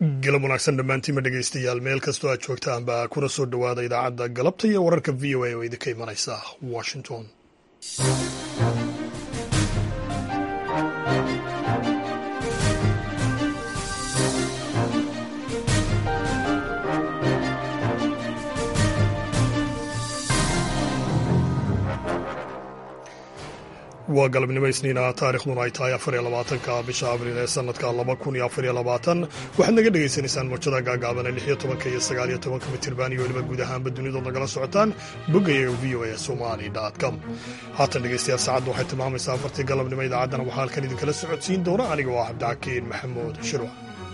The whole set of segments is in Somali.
galab wanaagsan dhammaantiinma dhegaystayaal meel kastoo aad joogtaanba kuna soo dhowaada idaacadda galabta iyo wararka v o a oo idinka imanaysa washington waa galabnimo isniina taarikhduna ay tahay afar iyo labaatanka bisha abriil ee sanadka laba kun iyo afar iyo labaatan waxaad naga dhagaysanaysaan mawjada gaagaaban ee lix iyo tobanka iyo sagaal iyo tobanka mitirban iyo weliba guud ahaanba dunidood nagala socotaan boggayaga v o a somali com haatan dhegaystayaal saacadda waxay tilmaamaysaa afartii galabnimo idaacaddana waxaa halkan idinkala socodsiin doona aniga oo ah cabdicakiin maxamuud shirwa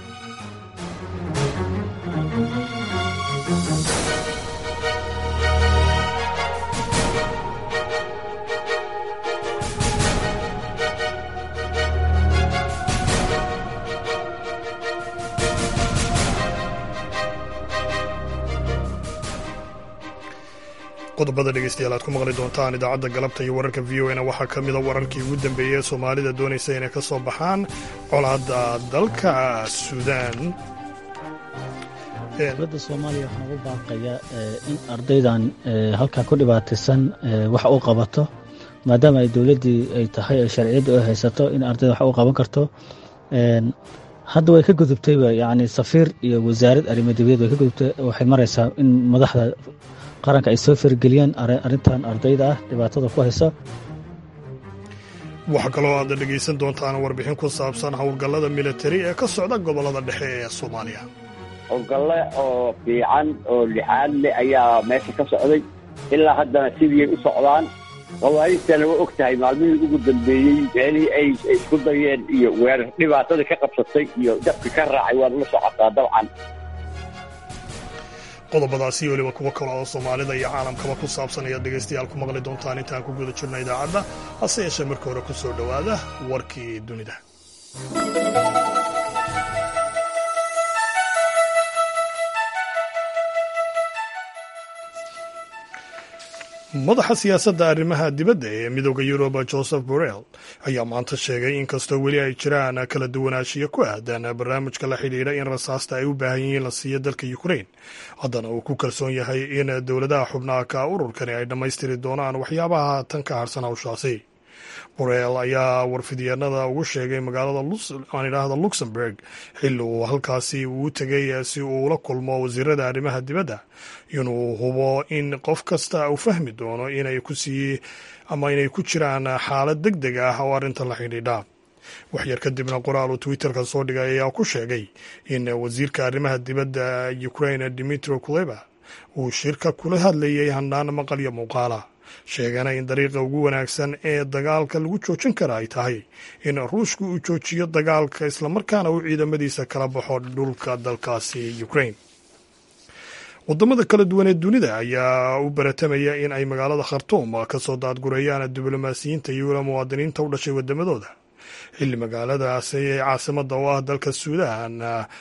qodobada dhegeystayaal aad ku maqli doontaan idaacadda galabta iyo wararka v o na waxaa ka mida wararkii ugu dambeeyey soomaalida doonaysa inay ka soo baxaan colaadda dalka suudaan dowladda soomaaliya waxaan ugu baaqaya in ardaydan halkaa ku dhibaataysan wax u qabato maadaama ay dowladdii ay tahay ay sharciyadda u haysato in ardayda wax u qaban karto hadda way ka gudubtayba yacni safiir iyo wasaarad arrimadibiyad way ka gudubtay waxay maraysaa in madaxda qaranka ay soo fargeliyaan arrintan ardayda ah dhibaatada ku haysa waxaa kaloo aad dhegaysan doontaan warbixin ku saabsan howlgallada militari ee ka socda gobollada dhexe ee soomaaliya howlgalle oo fiican oo lixaad leh ayaa meesha ka socday ilaa haddana sidiiay u socdaan khawaarijtana waa og tahay maalmihii ugu dambeeyey meelihii ay isku dayeen iyo weerar dhibaatadii ka qabsatay iyo dabki ka raacay waad la socotaa dabcan qodobadaasi iyo weliba kuwo kale oo soomaalida iyo caalamkaba ku saabsan ayaad dhegaystayaal ku maqli doontaan intaan ku guda jirna idaacadda hase yeeshee marka hore ku soo dhowaada warkii dunida madaxa siyaasadda arrimaha dibadda ee midooda yuruba joseph borrell ayaa maanta sheegay in kastoo weli ay jiraan kala duwanaanshiyo ku aadan barnaamijka la xidhiidha in rasaasta ay u baahan yihiin la siiyo dalka ukrain haddana uu ku kalsoon yahay in dowladaha xubnaha ka ururkani ay dhammaystiri doonaan waxyaabaha tan ka harsan hawshaasi borrell ayaa warfidyaenada ugu sheegay magaalada aan idhaahda luxemburg xilli uu halkaasi uu tegay si uu ula kulmo wasiirada arrimaha dibadda inuu hubo in qof kasta uu fahmi doono inay ku sii ama inay ku jiraan xaalad deg deg ah oo arrinta la xidhiidha waxyar kadibna qoraal uu twitterka soo dhigay ayaa ku sheegay in wasiirka arrimaha dibadda ukrain dimitro kuleba uu shirka kula hadlayay handhaan maqal iyo muuqaala sheegana in dariiqa ugu wanaagsan ee dagaalka lagu joojin kara ay tahay in ruushka uu joojiyo dagaalka islamarkaana uu ciidamadiisa kala baxo dhulka dalkaasi ukrain wadamada kala duwan ee dunida ayaa u baratamaya in ay magaalada khartuum ka soo daadgurayaan diblomaasiyiinta iyo wila muwaadiniinta u dhashay wadamadooda xilli magaaladaasi ee caasimada oo ah dalka suudaan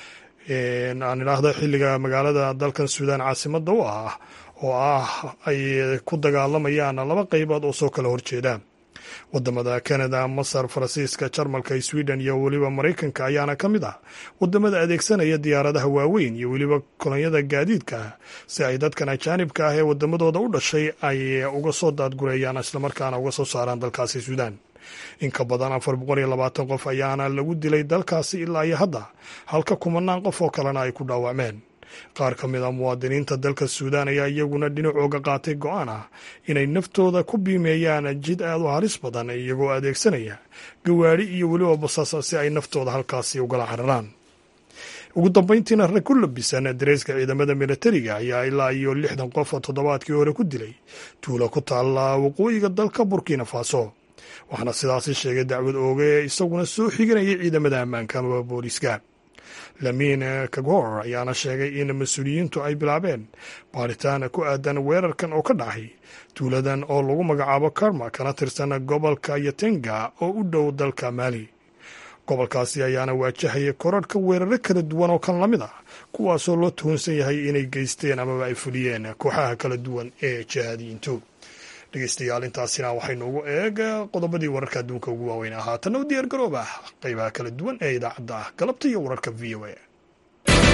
aan idhaahdo xilliga magaalada dalkan suudaan caasimada u ah oo ah ay ku dagaalamayaan laba qaybood oo soo kala horjeeda wadamada canada masar faransiiska jarmalka sweden iyo weliba maraykanka ayaana ka mid ah wadamada adeegsanaya diyaaradaha waaweyn iyo weliba kolonyada gaadiidka si ay dadkan ajaanibka ah ee wadamadooda u dhashay ay uga soo daadgureeyaan islamarkaana uga soo saaraan dalkaasi suudaan in ka badan afar boqol iyo labaatan qof ayaana lagu dilay dalkaasi ilaa iyo hadda halka kumanaan qof oo kalena ay ku dhaawacmeen qaar ka mid a muwaadiniinta dalka suudaan ayaa iyaguna dhinacooga qaatay go-aan ah inay naftooda ku biimeeyaan jid aad u halis badan iyagoo adeegsanaya gawaadhi iyo weliba basasa si ay naftooda halkaasi ugala cararaan ugu dambayntiina rag ku labisan dareyska ciidamada militariga ayaa ilaa iyo lixdan qof toddobaadkii hore ku dilay tuulo ku taalla waqooyiga dalka burkina faso waxaana sidaasi sheegay dacwad ooge isaguna soo xiganayay ciidamada ammaanka amaba booliiska lamiin kagor ayaana sheegay in mas-uuliyiintu ay bilaabeen baaritaan ku aadan weerarkan oo ka dhacay tuuladan oo lagu magacaabo karma kana tirsan gobolka yatenga oo u dhow dalka maali gobolkaasi ayaana waajahaya korarhka weeraro kala duwan oo kan la mid ah kuwaasoo loo tuhunsan yahay inay geysteen amaba ay fuliyeen kooxaha kala duwan ee jihaadiyiintu dhegeystayaal intaasina waxaynu ugu eeg qodobadii wararka adduunka ugu waaweyn haatanna u diyaar garooba qaybaha kala duwan ee idaacadda ah galabta iyo wararka v o a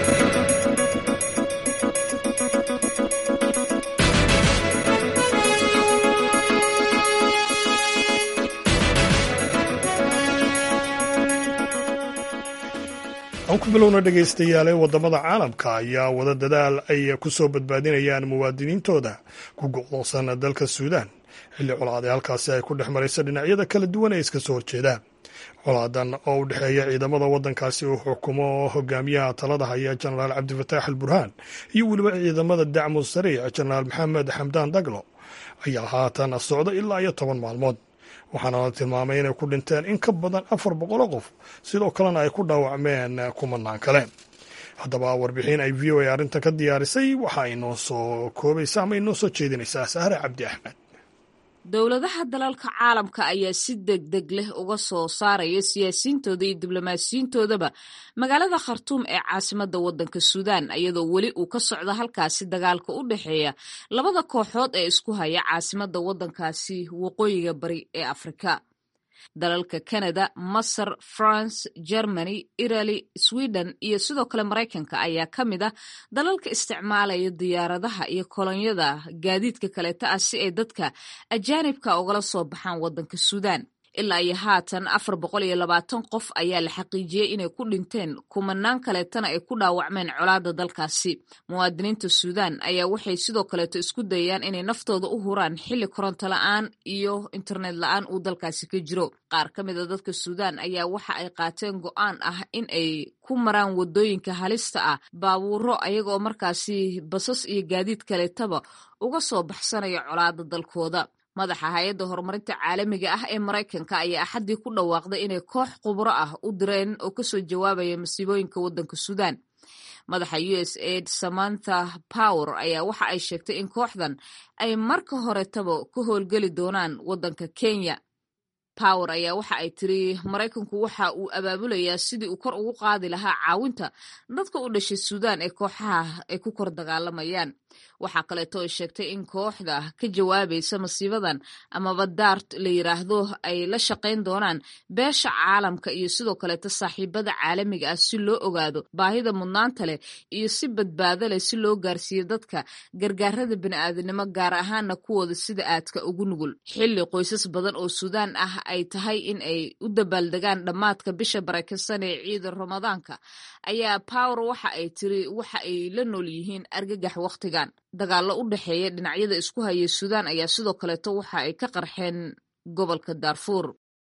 aan ku bilowna dhegaystayaale waddamada caalamka ayaa wada dadaal ay ku soo badbaadinayaan muwaadiniintooda ku go'doonsan dalka suudaan xilli colaad ee halkaasi ay ku dhex maraysa dhinacyada kala duwan ee iska soo horjeeda colaadan oo u dhexeeya ciidamada waddankaasi uu xukumo hogaamiyaha talada haya jenaraal cabdifataax al burhaan iyo weliba ciidamada dacmu sariic jenaraal maxamed xamdaan daglo ayaa haatan socda ilaa iyo toban maalmood waxaana la tilmaamay inay ku dhinteen in ka badan afar boqoloo qof sidoo kalena ay ku dhaawacmeen kumanaan kale haddaba warbixin ay v o a arrintan ka diyaarisay waxa ay noo soo koobaysa ama ay noo soo jeedinaysaa sahre cabdi axmed dowladaha dalalka caalamka ayaa si deg deg leh uga soo saaraya siyaasiyiintooda iyo diblomaasiyiintoodaba magaalada khartuum ee caasimadda waddanka suudaan iyadoo weli uu ka socdo halkaasi dagaalka u dhexeeya labada kooxood ee isku haya caasimadda waddankaasi waqooyiga bari ee afrika dalalka canada masar france germany italy sweden iyo sidoo kale maraykanka ayaa ka mid ah dalalka isticmaalaya diyaaradaha iyo kolonyada gaadiidka kaleeta ah si ay dadka ajaanibka ugala soo baxaan waddanka suudaan ilaa iyo haatan afar boqol iyo labaatan qof ayaa la xaqiijiyey inay ku dhinteen kumanaan kaleetana ay ku dhaawacmeen colaadda dalkaasi muwaadiniinta suudaan ayaa waxay sidoo kaleeto isku dayayaan inay naftooda u huraan xilli koronto la-aan iyo internet la-aan uu dalkaasi ka jiro qaar ka mid a dadka suudaan ayaa waxa ay qaateen go-aan ah in ay ku maraan wadooyinka halista ah baabuuro ayagaoo markaasi basas iyo gaadiid kaleetaba uga soo baxsanaya colaadda dalkooda madaxa hay-adda horumarinta caalamiga ah ee maraykanka ayaa axaddii ku dhawaaqday inay koox khubro ah u direen oo kasoo jawaabaya masiibooyinka waddanka suudaan madaxa u s aid samantha power ayaa waxa ay sheegtay in kooxdan ay marka horetaba ka howlgeli doonaan waddanka kenya power ayaa waxa ay tiri maraykanku waxa uu abaabulayaa sidii uu kor ugu qaadi lahaa caawinta dadka u dhashay suudaan ee kooxaha ay ku kor dagaalamayaan waxaa kaleeto ay sheegtay in kooxda ka jawaabaysa masiibadan amaba daart la yiraahdo ay la shaqayn doonaan beesha caalamka iyo sidoo kaleeto saaxiibada caalamiga ah si loo ogaado baahida mudnaanta leh iyo si badbaado leh si loo gaarsiiyo dadka gargaarada bini'aadanimo gaar ahaana kuwooda sida aadka ugu nugul xilli qoysas badan oo suudaan ah ay tahay in ay u dabaaldegaan dhammaadka bisha barakeysan ee ciida ramadaanka ayaa power waxa ay tiri waxa ay la nool yihiin argagax wakhtigan dagaallo u dhexeeya dhinacyada isku haya suudaan ayaa sidoo kaleeto waxa ay ka qarxeen gobolka daarfuur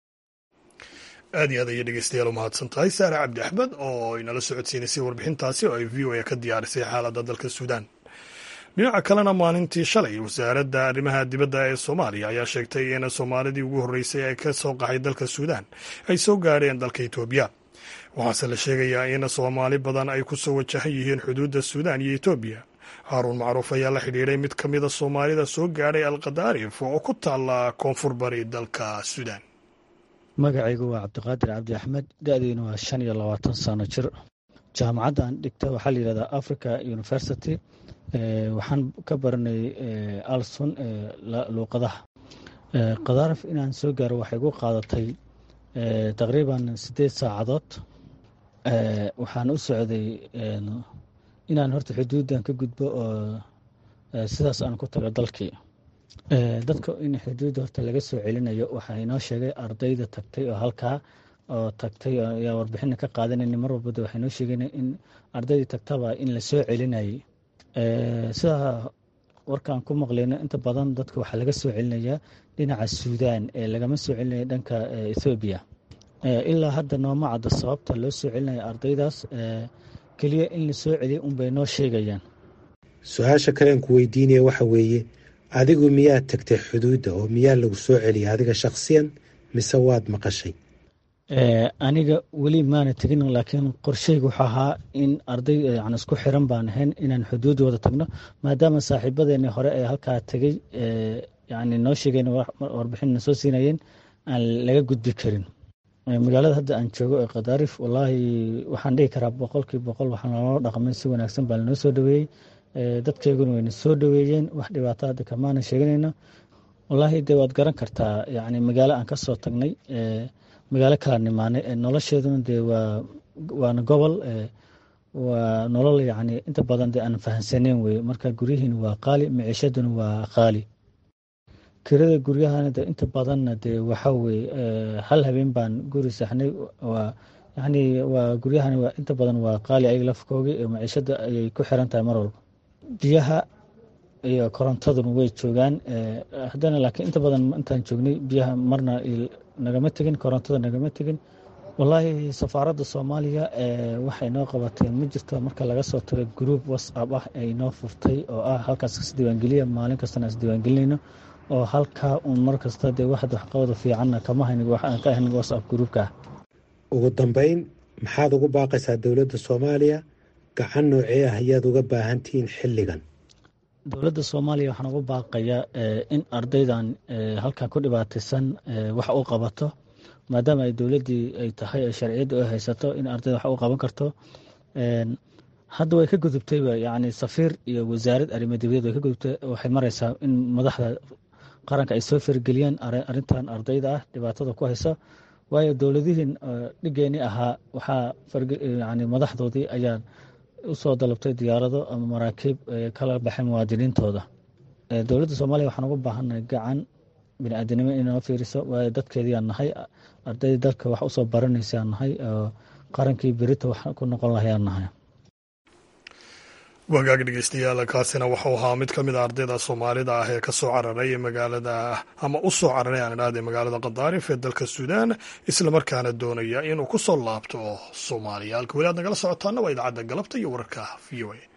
aad iyo aad ayay dhegeystayaal u mahadsan tahay saare cabdi axmed oo inala socodsiinaysay warbixintaasi oo ay v o a ka diyaarisay xaaladda dalka suudaan dhinaca kalena maalintii shalay wasaaradda arrimaha dibadda ee soomaaliya ayaa sheegtay in soomaalidii ugu horreysay ee ka soo qaxay dalka suudaan ay soo gaadheen dalka etoobiya waxaase la sheegayaa in soomaali badan ay ku soo wajahan yihiin xuduudda suudaan iyo etoobiya haaruun macruuf ayaa la xidhiidhay mid ka mida soomaalida soo gaadhay alkadaarif oo ku taalla koonfur bari dalka suudaan magacaygu waa cabdiqaadir cabdi axmed da-diina waa shan iyo labaatan sano jir jaamacadda aan dhigta waxaa la yihahdaa africa university waxaan ka baranay alson luuqadaha kadaarif inaan soo gaaro waxay gu qaadatay taqriiban siddeed saacadood waxaan u socday inaan horta xuduuddan ka gudbo oo sidaas aan ku tago dalkii dadka in xuduudda horta laga soo celinayo waxaa inoo sheegay ardayda tagtay oo halkaa oo tagtay ayaa warbixina ka qaadanayna mar walbada waxay noo sheegeen in ardaydii tagtaba in la soo celinayay sidaa warkaan ku maqlayno inta badan dadka waxaa laga soo celinayaa dhinaca suudaan ee lagama soo celinaya dhanka ethoobiya ilaa hadda nooma cadda sababta loo soo celinaya ardaydaas keliya in la soo celiya unbay noo sheegayaan su-aasha kalean ku weydiinaya waxa weeye adigu miyaad tagtay xuduudda oo miyaa lagu soo celiya adiga shakhsiyan mise waad maqashay aniga weli maana tegin laakiin qorsheyga wuxuu ahaa in arday yan isku xiran baan ahayn inaan xuduud wada tagno maadaama saaxiibadeeni hore ee halkaa tegey yani noo sheegeen warbixinna soo siinayeen aan laga gudbi karin magaalada hadda aan joogo ee khadaarif wallaahi waxaan dhihi karaa boqolkii boqol waxaa naloo dhaqmay si wanaagsan baa lanoo soo dhaweeyey dadkeyguna wayna soo dhaweeyeen wax dhibaato hadda kamaana sheeganayno wallaahi dee waad garan kartaa yani magaalo aan ka soo tagnay magaalo kala nimaanay nolosheeduna dee waa waana gobol waa nolol yacni inta badan dee aan fahansaneyn weye marka guryihiina waa qaali miciishaduna waa qaali kirada guryahana de inta badanna dee waxa weye hal habeen baan guri saxnay waa yacni waa guryahana waa inta badan waa qaali ayaga lafkoogi maciishada ayay ku xiran tahay mar walba biyaha iyo korontaduna way joogaan haddana laakiin inta badan intaan joognay biyaha marna nagama tegin korontada nagama tegin wallaahi safaaradda soomaaliya waxay noo qabatay ma jirto marka laga soo tago group whatsapp ah ay noo furtay oo ah halkaas isdiiwaangeliya maalin kastana isdiiwaangelinayno oo halkaa uun mar kasta dee waxad waxqabada fiicanna kama haynin waxaan ka ahayn whatsapp groupka ah ugu dambeyn maxaad ugu baaqaysaa dowladda soomaaliya gacan noocee ah ayaad uga baahantihiin xilligan dowladda soomaaliya waxaan ugu baaqayaa in ardaydan halkaa ku dhibaataysan wax u qabato maadaama ay dowladdii ay tahay ay sharciyadda u haysato in ardayda wax u qaban karto hadda way ka gudubtayba yacni safiir iyo wasaarad arrimo dibadeed way ka gudubtay waxay maraysaa in madaxda qaranka ay soo fargeliyaan arrintan ardayda ah dhibaatada ku haysa waayo dowladihiin dhigeeni ahaa waxaa yani madaxdoodii ayaa usoo dalabtay diyaarado ama maraakiib kala baxay muwaadiniintooda dowladda soomaaliya waxaan ugu baahannahay gacan biniaadanimo inoo fiiriso waayo dadkeediiaan nahay ardayda dalka wax usoo baranaysaan nahay oo qarankii berita wax ku noqon lahayaan nahay wagaag dhegeystayaal kaasina wuxuu ahaa mid ka mid a ardayda soomaalida ah ee kasoo cararay magaalada ama u soo cararay aan idhahday magaalada qadaarif ee dalka suudaan islamarkaana doonaya inuu ku soo laabto soomaaliya halka weli aad nagala socotaana waa idaacadda galabta iyo wararka v o a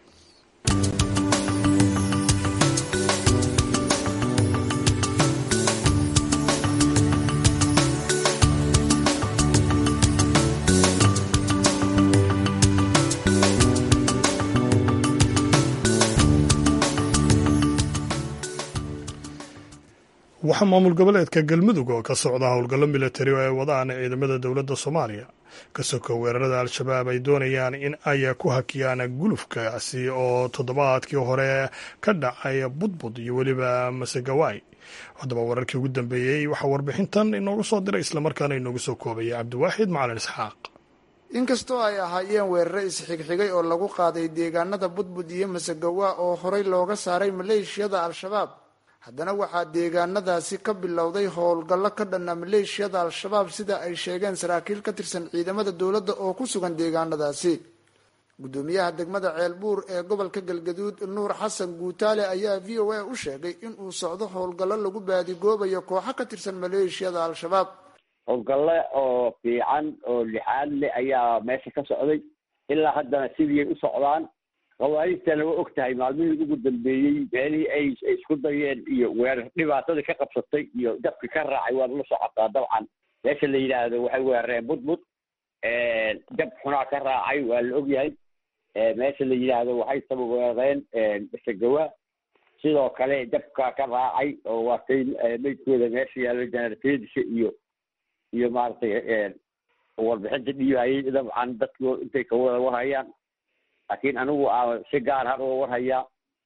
waxaa maamul goboleedka galmudug oo ka socda howlgallo milatari oo ay wadaan ciidamada dowladda soomaaliya ka soko weerarada al-shabaab ay doonayaan in ay ku hakiyaan gulufkaasi oo toddobaadkii hore ka dhacay budbud iyo weliba masegawaay haddaba wararkii ugu dambeeyey waxaa warbixintan inoogu soo diray islamarkaana inoogu soo koobaya cabdiwaaxid macalin isxaaq inkastoo ay ahaayeen weerare isxigxigay oo lagu qaaday deegaanada budbud iyo masegawa oo horey looga saaray maleeshiyada al-shabaab haddana waxaa deegaanadaasi ka bilowday howlgallo ka dhanna maleeshiyada al-shabaab sida ay sheegeen saraakiil ka tirsan ciidamada dowladda oo ku sugan deegaanadaasi guddoomiyaha degmada ceelbuur ee gobolka galgaduud nuur xasan guutaale ayaa v o a u sheegay inuu socdo howlgallo lagu baadigoobayo kooxo ka tirsan maleeshiyada al-shabaab howlgalle oo fiican oo lixaad leh ayaa meesha ka socday ilaa haddana sidii u socdaan khawaarijtana waa og tahay maalmihii ugu dambeeyey meelihii ay isku dayeen iyo weerar dhibaatadii ka qabsatay iyo dabki ka raacay waad la socotaa dabcan meesha la yidhaahdo waxay weerareen budbud dab xunaa ka raacay waa la ogyahay meesha la yidhaahdo waxay saba weerareen masegawa sidoo kale dabka ka raacay oo waatay maydkooda meesha yaallo janartedisha iyo iyo maaragtay warbixinta dhiibayay dabcan dadku intay ka wada warhayaan laakiin anigu a si gaar har uga warhayaa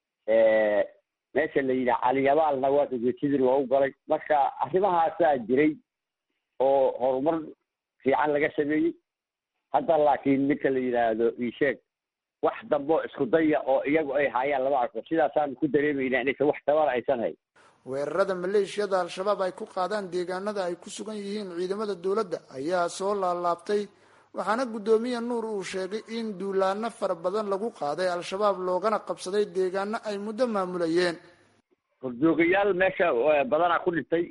meesha la yidhaha caliyabaalna waa sidii loogu galay marka arrimahaasaa jiray oo horumar fiican laga sameeyey hadda laakiin ninka la yidhaahdo isheeg wax dambo isku daya oo iyagu ay haayaan lama arko sidaasaan ku dareemayna inaysan wax tabana aysan hayn weerarada maleeshiyada al-shabaab ay ku qaadaan deegaanada ay ku sugan yihiin ciidamada dowladda ayaa soo laalaabtay waxaana guddoomiye nuur uu sheegay in duulaano fara badan lagu qaaday al-shabaab loogana qabsaday deegaano ay muddo maamulayeen horjoogayaal meesha badanaa ku dhintay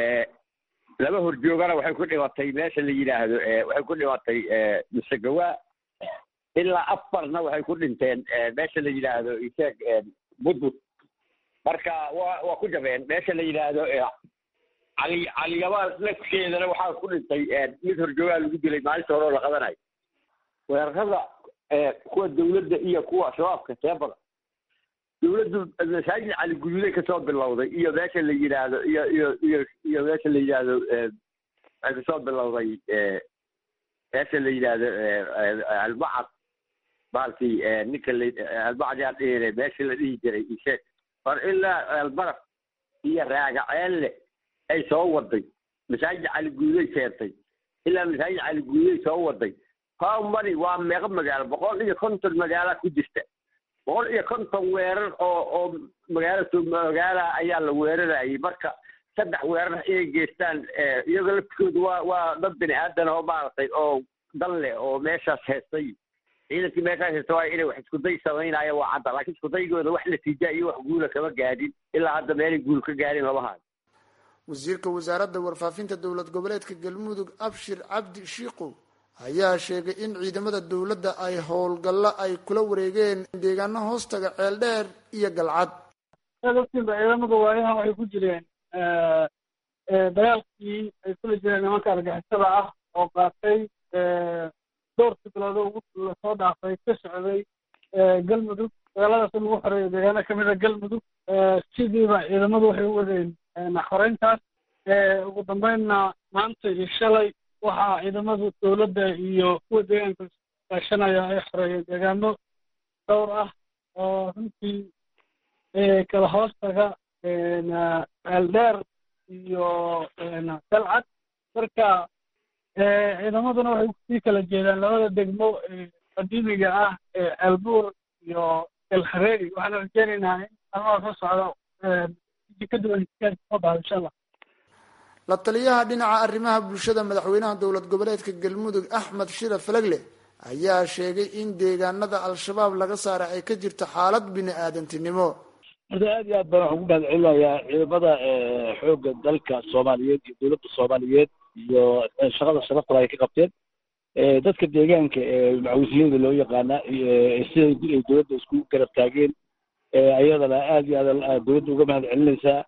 laba horjoogana waxay ku dhimatay meesha la yidhaahdo waxay ku dhimatay musegawa ilaa afarna waxay ku dhinteen meesha la yidhaahdo isheeg budbud marka waa waa ku jabeen meesha la yidhaahdo cali caliyabaal lafkeedana waxaa ku dhintay mid horjoogaa lagu dilay maalinta hore oo la qadanayo weerarada kuwa dawladda iyo kuwa shabaabka see badan dawladdu masaajid cali guduuday kasoo bilowday iyo meesha la yidhaahdo iyo iyo iyo iyo meesha la yidhaahdo waxay kasoo bilowday meesha la yidhaahdo albacad baalkii ninka la albacad yaa dhihine meesha la dhihi jiray isheeg or ilaa albaraf iyo raagaceelle ay soo waday masaajid cali guuday keentay ilaa masaajid cali guuday soo waday how many waa meeqa magaalo boqol iyo konton magaala ku jirta boqol iyo konton weerar oo oo magaala magaala ayaa la weerarayay marka saddex weerar inay geystaan iyagoo laftikoodu waa waa dad bini aadan oo maaragtay oo dan leh oo meeshaas heestay ciidankii meeshaas heesta waa inay wax iskuday samaynaya waa cadda laakiin iskudaygooda wax natiija iyo wax guula kama gaadhin ilaa hadda meelay guul ka gaadhin lama hayo wasiirka wasaaradda warfaafinta dowlad goboleedka galmudug abshir cabdi shiikow ayaa sheegay in ciidamada dowladda ay howlgallo ay kula wareegeen deegaano hoostaga ceeldheer iyo galcad dadkiinba ciidamadu waa inaan waxay ku jireen dagaalkii ay kula jireen nimanka argixisada ah oo qaatay dhowrkii biloodo ugu lasoo dhaafay ka socday galmudug dagaaladaas in lagu xoreeyo deegaano kamid a galmudug sidiiba ciidamadu waxay u wadeen xoreyntaas ugu dambeynna maanta iyo shalay waxaa ciidamadu dowladda iyo kuwa deegaanka kaashanaya ay xoreeyeen deegaano dhowr ah oo runtii kala hoostaga ceeldheer iyo dalcad marka ciidamaduna waxay kusii kala jeedaan labada degmo qadiimiga ah ee ceelbuur iyo elhareeri waxaana rajeynaynaa in almaha soo socdo ka duwan soo baxdo insha allah la taliyaha dhinaca arrimaha bulshada madaxweynaha dowlad goboleedka galmudug axmed shira falagle ayaa sheegay in deegaanada al-shabaab laga saara ay ka jirto xaalad bini aadantinimo horta aad iyo aad baan waxaan ku mahad celinayaa ciidamada xoogga dalka soomaaliyeed iyo dowladda soomaaliyeed iyo shaqada sharafta ay ka qabteen dadka deegaanka ee macawisiyada loo yaqaana siday ay dowladda isku garab taageen ayadana aad iyo aad dowladda uga mahad celinaysaa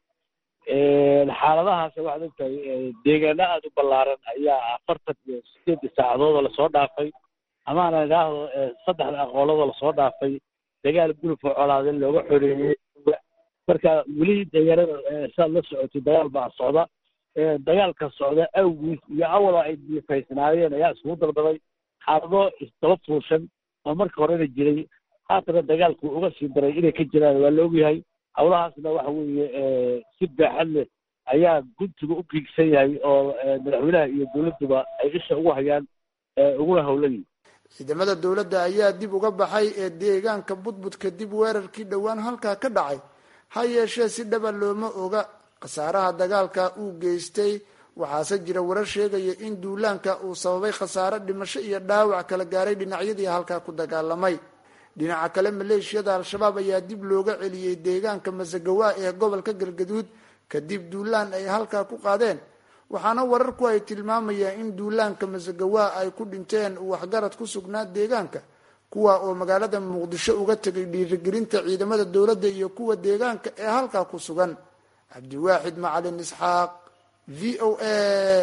xaaladahaas waxaad ogtahay deegaano aada u ballaaran ayaa afartan iyo sideedii saacadoodoo lasoo dhaafay amaana idhaahdo saddexda aqoolladoo lasoo dhaafay dagaal gulufka colaade looga xoreeyey marka weli deegaanada saad la socotay dagaal baa socda dagaalka socda awgiis iyo awala ay diifaysnaayeen ayaa iskugu dalbaday xaalado isdaba fuushan oo marka horena jiray haatana dagaalku uga sii daray inay ka jiraan waa la ogyahay hawlahaasna waxa weeye si baaxad leh ayaa guntiga u giigsan yahay oo madaxweynaha iyo dowladduba ay isha ugu hayaan uguna howlayiin ciidamada dowladda ayaa dib uga baxay ee deegaanka budbud kadib weerarkii dhowaan halkaa ka dhacay ha yeeshee si dhaba looma oga khasaaraha dagaalka uu geystay waxaase jira warar sheegaya in duulaanka uu sababay khasaare dhimasho iyo dhaawac kala gaaray dhinacyadii halkaa ku dagaalamay dhinaca kale maleeshiyada al-shabaab ayaa dib looga celiyey deegaanka masagawa ee gobolka galgaduud kadib duulaan ay halkaa ku qaadeen waxaana wararku ay tilmaamayaan in duulaanka masagawa ay ku dhinteen waxgarad ku sugnaa deegaanka kuwa oo magaalada muqdisho uga tegay dhiirigelinta ciidamada dowladda iyo kuwa deegaanka ee halkaa ku sugan cabdiwaaxid macalin isxaaq v o a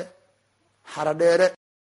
xaradheere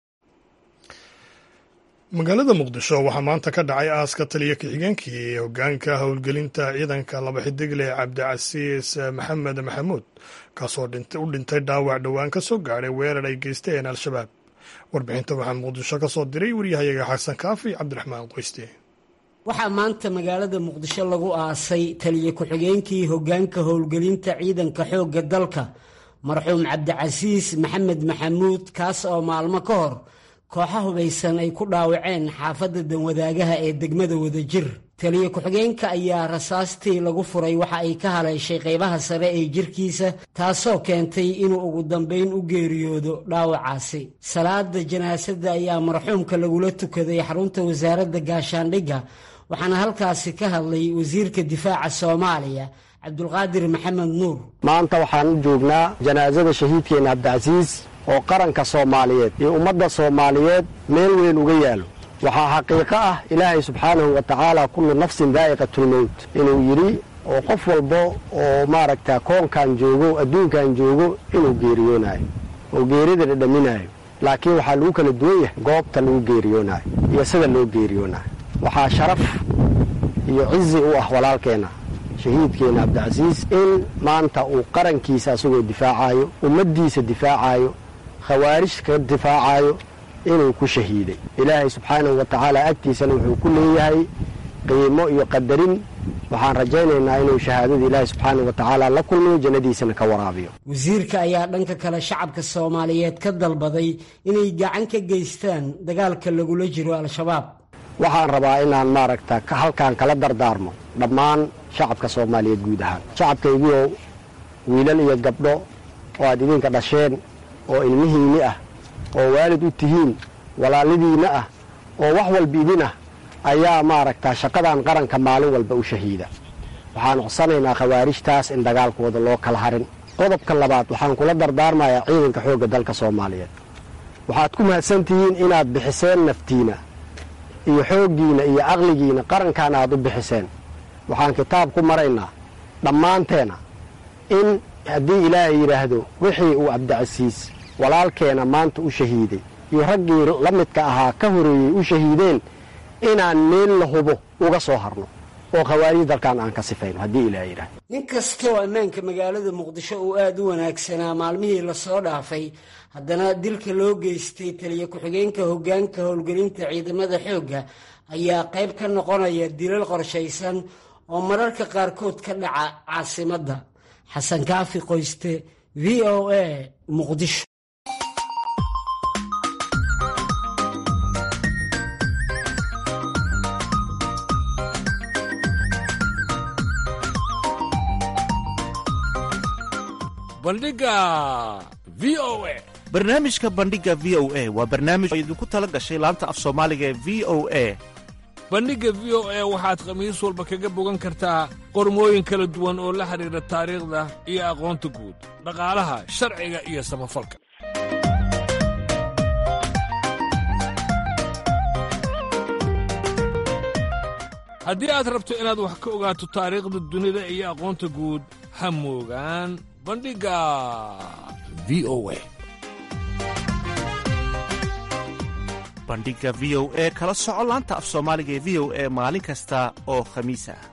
magaalada muqdisho waxaa maanta ka dhacay aaska taliya ku-xigeenkii ee hogaanka howlgelinta ciidanka laba xidigle cabdicasiis maxamed maxamuud kaasoo u dhintay dhaawac dhowaan ka soo gaadhay weerar ay geysteen al-shabaab warbixinta waxaa muqdisho ka soo diray waryahayaga xasan kaafi cabdiraxmaan qoyste waxaa maanta magaalada muqdisho lagu aasay taliya ku-xigeenkii hogaanka howlgelinta ciidanka xoogga dalka marxuum cabdicasiis maxamed maxamuud kaas oo maalmo ka hor kooxa hubaysan ay ku dhaawaceen xaafadda danwadaagaha ee degmada wadajir taliya ku-xigeenka ayaa rasaastii lagu furay waxa ay ka haleeshay qaybaha sare ee jirkiisa taasoo keentay inuu ugu dambayn u geeriyoodo dhaawacaasi salaada janaasadda ayaa marxuumka lagula tukaday xarunta wasaaradda gaashaandhigga waxaana halkaasi ka hadlay wasiirka difaaca soomaaliya cabdulqaadir maxamed nuur maanta waxaan u joognaa janaasada shahiidkeenna cabdicasiis oo qaranka soomaaliyeed iyo ummadda soomaaliyeed meel weyn uga yaalo waxaa xaqiiqo ah ilaahay subxaanahu wa tacaala kullu nafsin daa'iqatulmowt inuu yidhi oo qof walba oo maaragta koonkan joogo adduunkan joogo inuu geeriyoonayo oo geerida dhadhaminaayo laakiin waxaa lagu kala duwan yahay goobta lagu geeriyoonaayo iyo sida loo geeriyoonayo waxaa sharaf iyo cizi u ah walaalkeenna shahiidkeenna cabdicasiis in maanta uu qarankiisa asagoo difaacayo ummaddiisa difaacayo khawaarij ka difaacayo inuu ku shahiiday ilaahay subxaanahu wa tacaala agtiisana wuxuu ku leeyahay qiimo iyo qadarin waxaan rajaynaynaa inuu shahaadada ilaahi subxaanau wa tacaala la kulmiyo jannadiisana ka waraabiyo wasiirka ayaa dhanka kale shacabka soomaaliyeed ka dalbaday inay gacan ka geystaan dagaalka lagula jiro al-shabaab waxaan rabaa inaan maaragta halkaan kala dardaarmo dhammaan shacabka soomaaliyeed guud ahaan shacabkaygiiow wiilal iyo gabdho oo aad idinka dhasheen oo ilmihiinni ah oo waalid u tihiin walaalidiinna ah oo wax walba idin ah ayaa maaragta shaqadan qaranka maalin walba u shahiida waxaan codsanaynaa khawaarijtaas in dagaalkooda loo kala harin qodobka labaad waxaan kula dardaarmayaa ciidanka xoogga dalka soomaaliyeed waxaad ku mahadsan tihiin inaad bixiseen naftiina iyo xooggiina iyo caqligiina qarankan aad u bixiseen waxaan kitaab ku maraynaa dhammaanteena in haddii ilaahay yidhaahdo wixii uu cabdicasiis walaalkeena maanta u shahiiday iyo raggii la midka ahaa ka horeeyey u shahiideen inaan meel la hubo uga soo harno oo khawaarij dalkan aan ka sifayno haddii ilaahay yidhaahdo nin kastoo ammaanka magaalada muqdisho uu aada u wanaagsanaa maalmihii lasoo dhaafay haddana dilka loo geystay taliya ku-xigeenka hoggaanka howlgelinta ciidamada xoogga ayaa qayb ka noqonaya dilal qorshaysan oo mararka qaarkood ka dhaca caasimadda xasan kaafi qoyste v o a muqdisho bandhiga v o a barnaamijka bandhiga v o a waa barnaamij oo idinku tala gashay laanta af soomaaliga ee v o a bandhigga v o a waxaad khamiis walba kaga bogan kartaa qormooyin kala duwan oo la xidhiidha taariikhda iyo aqoonta guud dhaqaalaha sharciga iyo samafalka haddii aad rabto inaad wax ka ogaato taariikhda dunida iyo aqoonta guud ha moogaan bandhigga v o a bandhigga v o e kala soco laanta af soomaaliga ee v o e maalin kasta oo khamiis ah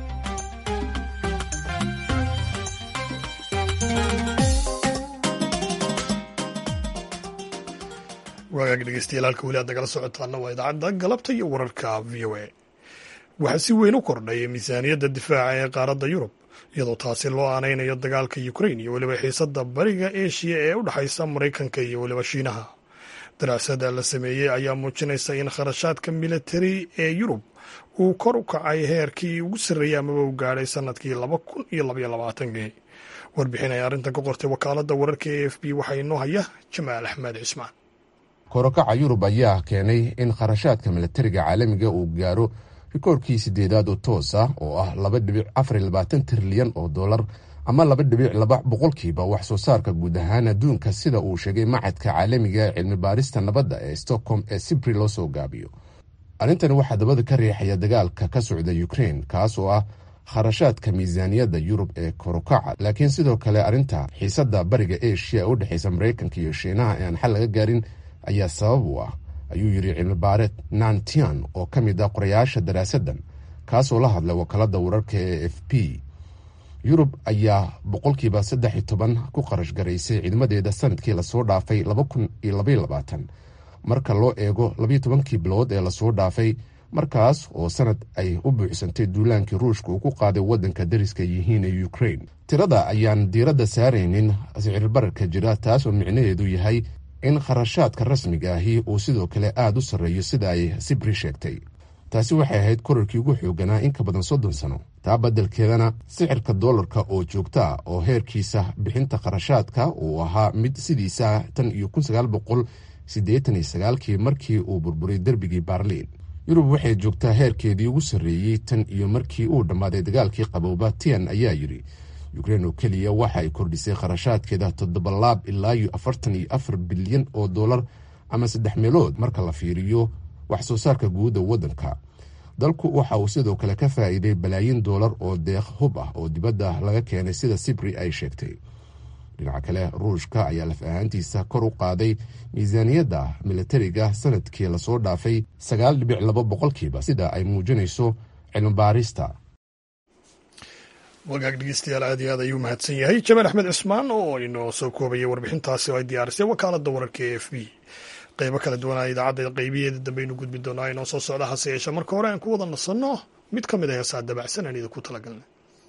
waagaag dhegeystayaal halka weli aad nagala socotaana waa idaacadda galabta iyo wararka v o a waxaa si weyn u kordhay miisaaniyadda difaaca ee qaaradda yurub iyadoo taasi loo aanaynayo dagaalka ukrain iyo weliba xiisadda bariga eshiya ee u dhexaysa maraykanka iyo weliba shiinaha daraasada la sameeyey ayaa muujinaysa in kharashaadka militari ee yurub uu kor u kacay heerkii ugu sarreeyey amaba u gaadhay sanadkii laba kun iyo labaiyo labaatankii warbixin ay arrintan ka qortay wakaaladda wararka e f b waxaa inoo haya jamaal axmed cismaan korokaca yurub ayaa keenay in kharashaadka milatariga caalamiga uu gaaro rikoorkii sideedaad oo toos ah oo ah laba dhibic afar labaatan trilyan oo dollar ama laba dhibic laba boqolkiiba wax soo saarka guud ahaan adduunka sida uu sheegay macadka caalamiga ee cilmi baarista nabadda ee stockholm ee sibri loo soo gaabiyo arrintani waxaa dabada ka riixaya dagaalka ka socda ukrain kaas oo ah kharashaadka miisaaniyadda yurub ee korokaca laakiin sidoo kale arrinta xiisadda bariga eshiya u dhexaysa maraykanka iyo shiinaha ee aan xal laga gaarin ayaa sabab u ah ayuu yidhi cilmibaareed nantian oo ka mid ah qorayaasha daraasaddan kaasoo la hadlay wakaalada wararka ee f p yurub ayaa boqolkiiba saddex iyo toban ku qarash garaysay ciidamadeeda sanadkii lasoo dhaafay laba kun iyo labaiyo labaatan marka loo eego labayo tobankii bilood ee lasoo dhaafay markaas oo sanad ay u buuxsantay duulaankii ruushka uu ku qaaday waddanka dariska yihiin ee ukrain tirada ayaan diiradda saaraynin sicirbararka jira taasoo micnaheedu yahay in kharashaadka rasmiga ahi uu sidoo kale aada u sarreeyo sida ay sibri sheegtay taasi waxay ahayd korarkii ugu xooganaa in ka badan soddon sano taa beddelkeedana sicirka dollarka oo joogta ah oo heerkiisa bixinta kharashaadka uu ahaa mid sidiisa tan iyo kun sagaal boqol siddeetan iyo sagaalkii markii uu burburay derbigii baarliin yurub waxay joogtaa heerkeedii ugu sarreeyey tan iyo markii uu dhammaaday dagaalkii qabooba tian ayaa yidhi ukrein oo keliya waxa ay kordhisay kharashaadkeeda toddoba laab ilaa iyo afartan iyo afar bilyan oo dollar ama saddex meelood marka la fiiriyo wax soo saarka guudda waddanka dalku waxa uu sidoo kale ka faa'iiday balaayin doolar oo deeq hub ah oo dibadda laga keenay sida sibri ay sheegtay dhinaca kale ruushka ayaa laf ahaantiisa kor u qaaday miisaaniyadda militariga sanadkii lasoo dhaafay sagaal dhibic laba boqolkiiba sida ay muujinayso cilmibaarista wagaag dhegeystayaal aad iyo aad ayuu mahadsan yahay jamaal axmed cismaan oo inoo soo koobayay warbixintaasi oo ay diyaarisay wakaaladda wararka e f b qeybo kala duwanaa idaacadda qeybiyeeda dambe aynu gudbi doonaa inoo soo socda hase yeeshe marka hore aan ku wada nasanno mid ka mid a heesaa dabacsan aan idinku talagalnay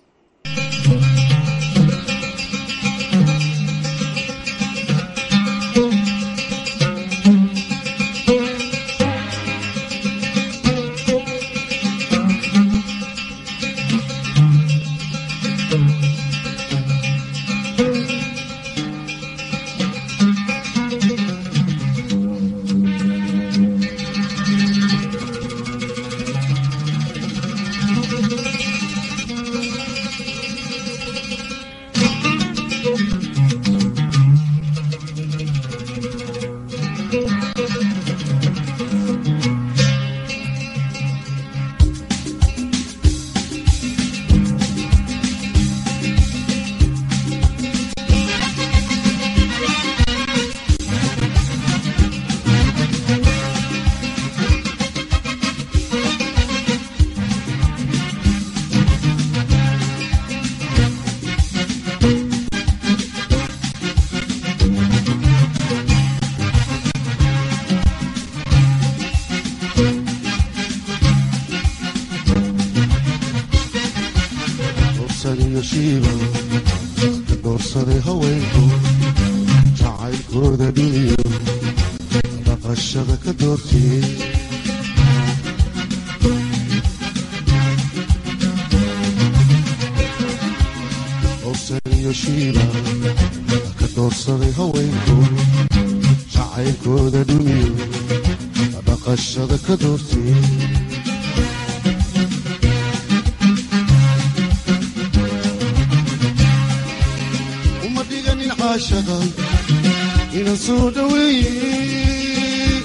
doorsaday haweenku jacaylkooda dhiniyo dhaqashada ka doortiyey dorsaniyo shiiba ka doorsaday haweenku jacaylkooda dhiniyo dhaqashada ka doortiyey ina soo dhaweeye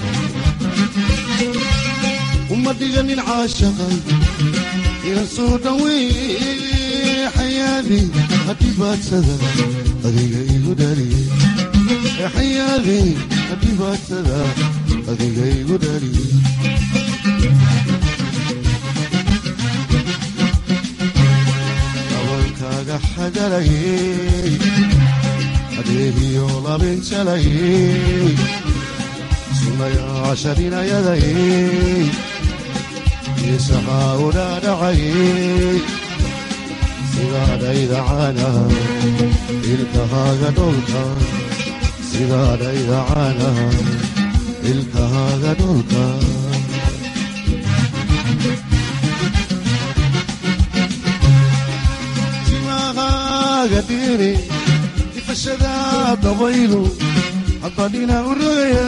uma dhiganin caashaqa ina soo dhaweeye xayaadi hadhibaadsada adiga igu dhaliye xayaadi hadhibaadsada adiga igu dhaliye dabankaaga xagalayey adeegiyo labinjalayey sunayaasharinayadayey isahaa u dhaadhacayey sidaadhayda caanaha ilkahaaga dholka sidaadhayda caanaha ilkahaaga dholka timahaaga dhiri ifashada dabaylu haddadhina u rogaya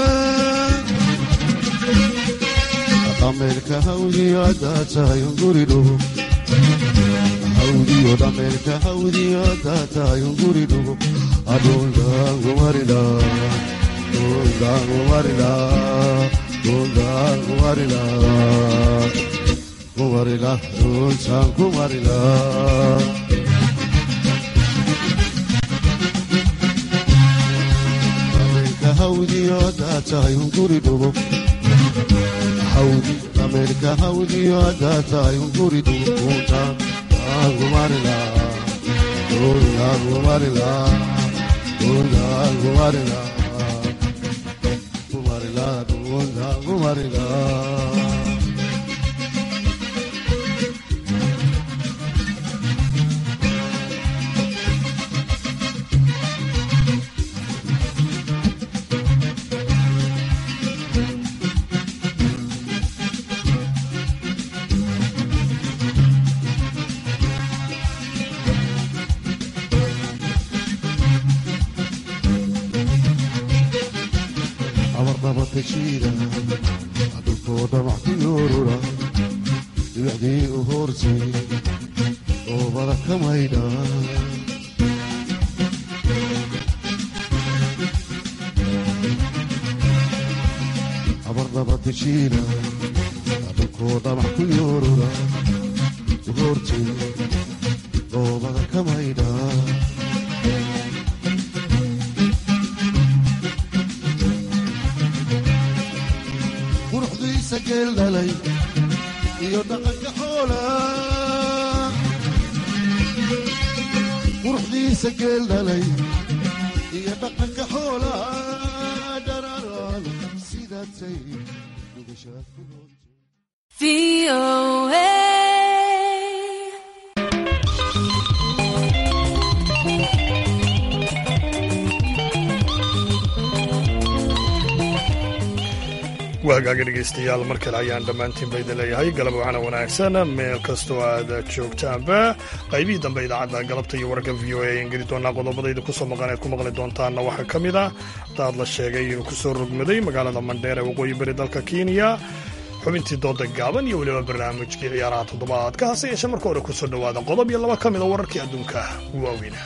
dhameelka hawdiyo haddaa tahay unguridhugo hawdiyo dhameelka hawdiyo haddaa tahay unguridhugo adhundaangumarila dhundaangumarila dhundaangumarila kumarila dhuntaan kumarila hawdiyo haddaa tahay unguri dhugo hawdi dhameelka hawdiyo haddaa tahay unguri dhugo kuuntaan aangumarila kuuntaangumarila kuuntaangumarila kumarila kuuntaangumarila dhulkooda wax ku yoorura dibacdii u hoortay oobada ka maydha abardaba dejiina dhulkooda wax ku yoorura u hoortay oobada ka maydha geeldhalay iyo dhaqanka xoola quruxdiisa geeldhalay iyo dhaqanka xoola dhararaan dhumatay dhugashaad ku nool waa hagaaga dhegaystayaal mar kale ayaan dhammaantiin ba idin leeyahay galab wacana wanaagsan meel kastoo aad joogtaanba qaybihii dambe idaacadda galabta iyo wararka v o a ayaan geli doonaa qodobada idinku soo maqan eed ku maqli doontaanna waxaa ka mid ah daad la sheegay inuu ku soo rogmaday magaalada mandheer ee waqooyi bari dalka kenya xubintii dooda gaaban iyo weliba barnaamijkii ciyaaraha toddobaadka hase yeeshee marka hore kusoo dhowaada qodob iyo laba ka mida wararkii adduunka ugu waaweyna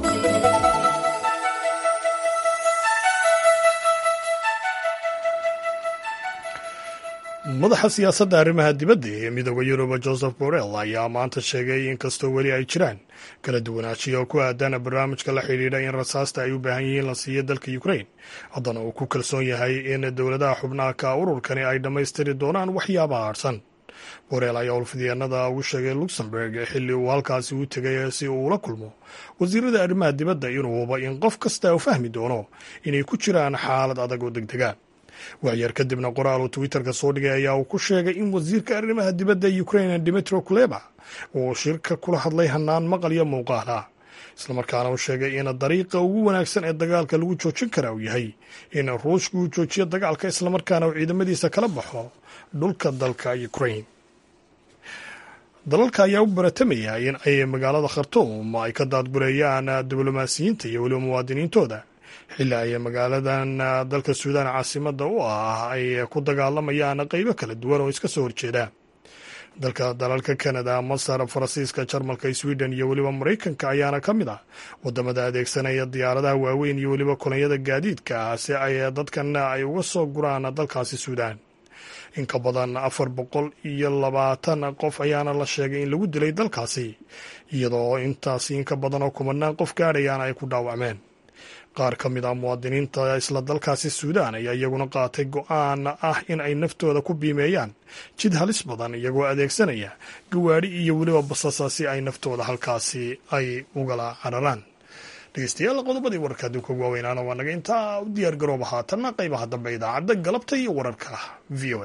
madaxa siyaasadda arrimaha dibadda ee midooda yuruba joseph borrell ayaa maanta sheegay in kastoo weli ay jiraan kala duwanaanshiya oo ku aadana barnaamijka la xidhiidha in rasaasta ay u baahan yihiin la siiyo dalka ukrain haddana uu ku kalsoon yahay in dowladaha xubnaha ka ururkani ay dhammaystiri doonaan waxyaabaha harsan borrell ayaa ulfidyaanada ugu sheegay luxemburg xilli uu halkaasi u tegay si uu ula kulmo wasiirada arrimaha dibadda inuu huba in qof kasta u fahmi doono inay ku jiraan xaalad adag oo degdega waxyar kadibna qoraal uu twitterka soo dhigay ayaa uu ku sheegay in wasiirka arrimaha dibadda ukraine dimitro kuleba uu shirka kula hadlay hanaan maqal iyo muuqaal ah islamarkaana uu sheegay in dariiqa ugu wanaagsan ee dagaalka lagu joojin karaa uu yahay in ruushka uu joojiyo dagaalka islamarkaana uu ciidamadiisa kala baxo dhulka dalka ukraine dalalka ayaa u baratamaya in ay magaalada khartuum ay ka daadgureeyaan diblomaasiyiinta iyo weliba muwaadiniintooda xilli ay magaaladan dalka suudaan caasimada u ah ay ku dagaalamayaan qeybo kala duwan oo iska soo horjeeda dalka dalalka kanada masar faransiiska jarmalka sweden iyo weliba maraykanka ayaana ka mid ah wadamada adeegsanaya diyaaradaha waaweyn iyo weliba kolonyada gaadiidka si ay dadkan ay uga soo guraan dalkaasi suudaan in ka badan afar boqol iyo labaatan qof ayaana la sheegay in lagu dilay dalkaasi iyadoo intaasi in ka badan oo kumanaan qof gaadhayaana ay ku dhaawacmeen qaar ka mid ah muwaadiniinta isla dalkaasi suudaan ayaa iyaguna qaatay go-aan ah in ay naftooda ku biimeeyaan jid halis badan iyagoo adeegsanaya gawaadhi iyo weliba basasa si ay naftooda halkaasi ay ugala cararaan dhegeystayaal qodobadii wararka adduunka ugu waaweynaana waa naga intaa u diyaar garooba haatanna qaybaha dambe idaacadda galabta iyo wararka v o a